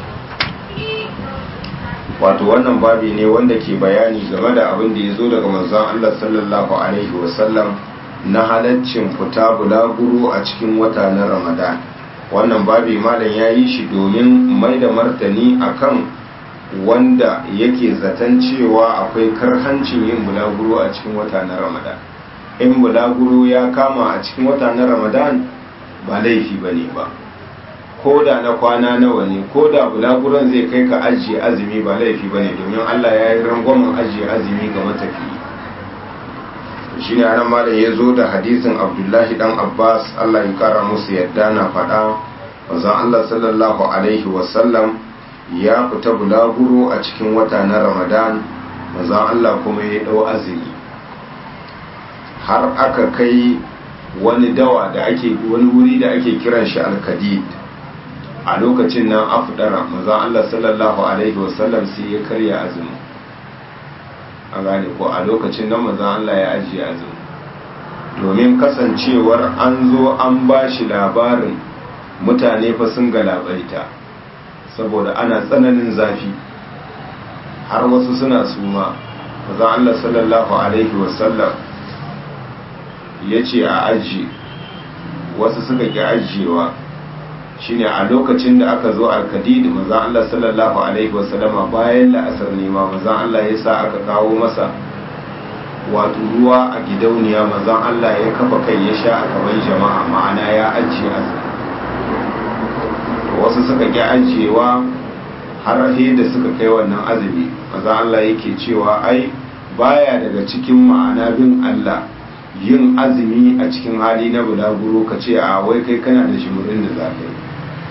wato wannan babi ne wanda ke bayani game da abin da ya zo daga manzon Allah sallallahu alaihi wasallam na halaccin fita bulaguro a cikin wata na ramadan wannan babi malam ya yi shi domin mai da martani akan wanda yake zaton cewa akwai karhancin yin bulaguro a cikin wata na ramadan in bulaguro ya kama a cikin wata na ramadan ba laifi ba ne ba ko da na kwana nawa ne ko da bulaguron zai kai ka ajiye azumi ba laifi ba ne domin allah ya yi rangwamen ajiye azumi ga matafiyi shi ne anan malam ya zo da hadisin abdullahi dan abbas allah ya kara musu yadda na faɗa wanzan allah sallallahu alaihi wasallam ya fita bulaguro a cikin wata na ramadan wanzan allah kuma ya ɗau azumi har aka kai wani dawa da ake wani wuri da ake kiran shi alkadid a lokacin nan afdara manzon allah sallallahu alaihi wasallam sai ya karya azumi a gane ko a lokacin nan manzon Allah ya ajiye azumi domin kasancewar an zo an ba shi labarin mutane fa sun galabaita saboda ana tsananin zafi har wasu suna suma manzon Allah sallallahu alaihi wasallam ya ce a ajiye wasu suka ki ajiyewa shine a lokacin da aka zo alkadid manzon Allah sallallahu alaihi wasallama bayan la'asar ne ma manzon Allah ya sa aka kawo masa wato ruwa a gidauniya manzon Allah ya kafa kai ya sha a gaban jama'a ma'ana ya ajiye azumi wasu suka ki ajiyewa har da suka kai wannan azumi manzon Allah yake cewa ai baya daga cikin ma'ana bin Allah yin azumi a cikin hali na bulaguro ka ce a wai kai kana da shimurin da za ka yi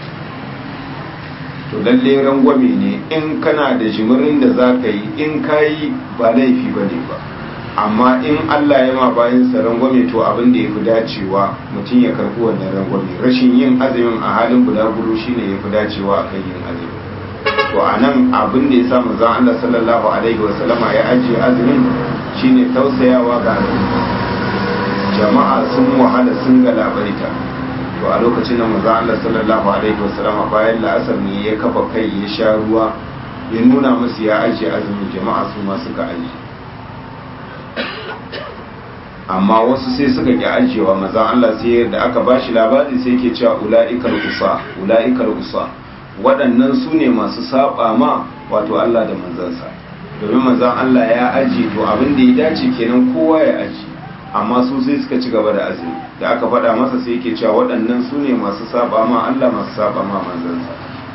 to lalle rangwame ne in kana da jimirin da za ka yi in ka yi ba laifi ba ne ba amma in allah ya ma bayan sa rangwame to abin da ya fi dacewa mutum ya karɓi wannan rangwame rashin yin azumin a halin bulaguro shine ya fi dacewa a kan yin azumi to a nan abin da ya sa manzon allah sallallahu alaihi wasallama ya ajiye azumin shine tausayawa ga jama'a sun wahala sun galabaita to a lokacin da manzo Allah sallallahu alaihi wasallam bayan la'asar ne ya kafa kai ya sha ruwa ya nuna musu ya ajiye azumin jama'a su ma suka aji amma wasu sai suka ki ajiyewa manzo Allah sai da aka bashi labari sai yake cewa ula'ikal usa ula'ikal usa waɗannan su ne masu saba ma wato Allah da manzansa domin manzan Allah ya aji to abin da ya dace kenan kowa ya aji amma su sai suka ci gaba da azumi da aka faɗa masa sai yake cewa waɗannan su ne masu saba ma Allah masu saba ma manzansa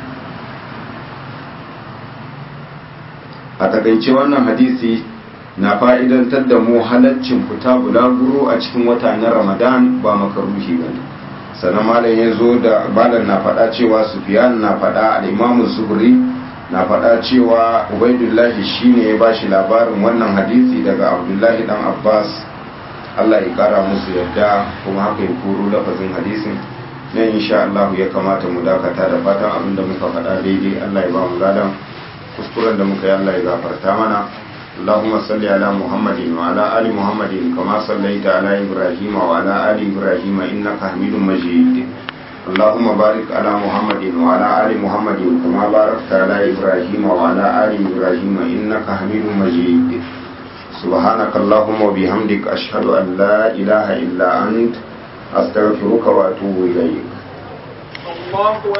a takaice wannan hadisi na fa'idantar da mu halaccin fita bulaguro a cikin wata na ramadan ba makaruhi ba ne sannan malam ya zo da malam na faɗa cewa sufiyan na faɗa al'imamun zuhri na faɗa cewa ubaidullahi shine ya bashi labarin wannan hadisi daga abdullahi dan abbas allah ya kara musu yadda kuma haka ya koro lafazin hadisin nan insha Allah ya kamata mu dakata da fatan abin da muka faɗa daidai allah ya ba mu ladan kuskuren da muka yi allah ya gafarta mana اللهم صل على محمد وعلى آل محمد كما صليت على إبراهيم وعلى آل إبراهيم إنك حميد مجيد اللهم بارك على محمد وعلى آل محمد كما باركت على إبراهيم وعلى آل إبراهيم إنك حميد مجيد سبحانك اللهم وبحمدك أشهد أن لا إله إلا أنت أستغفرك وأتوب إليك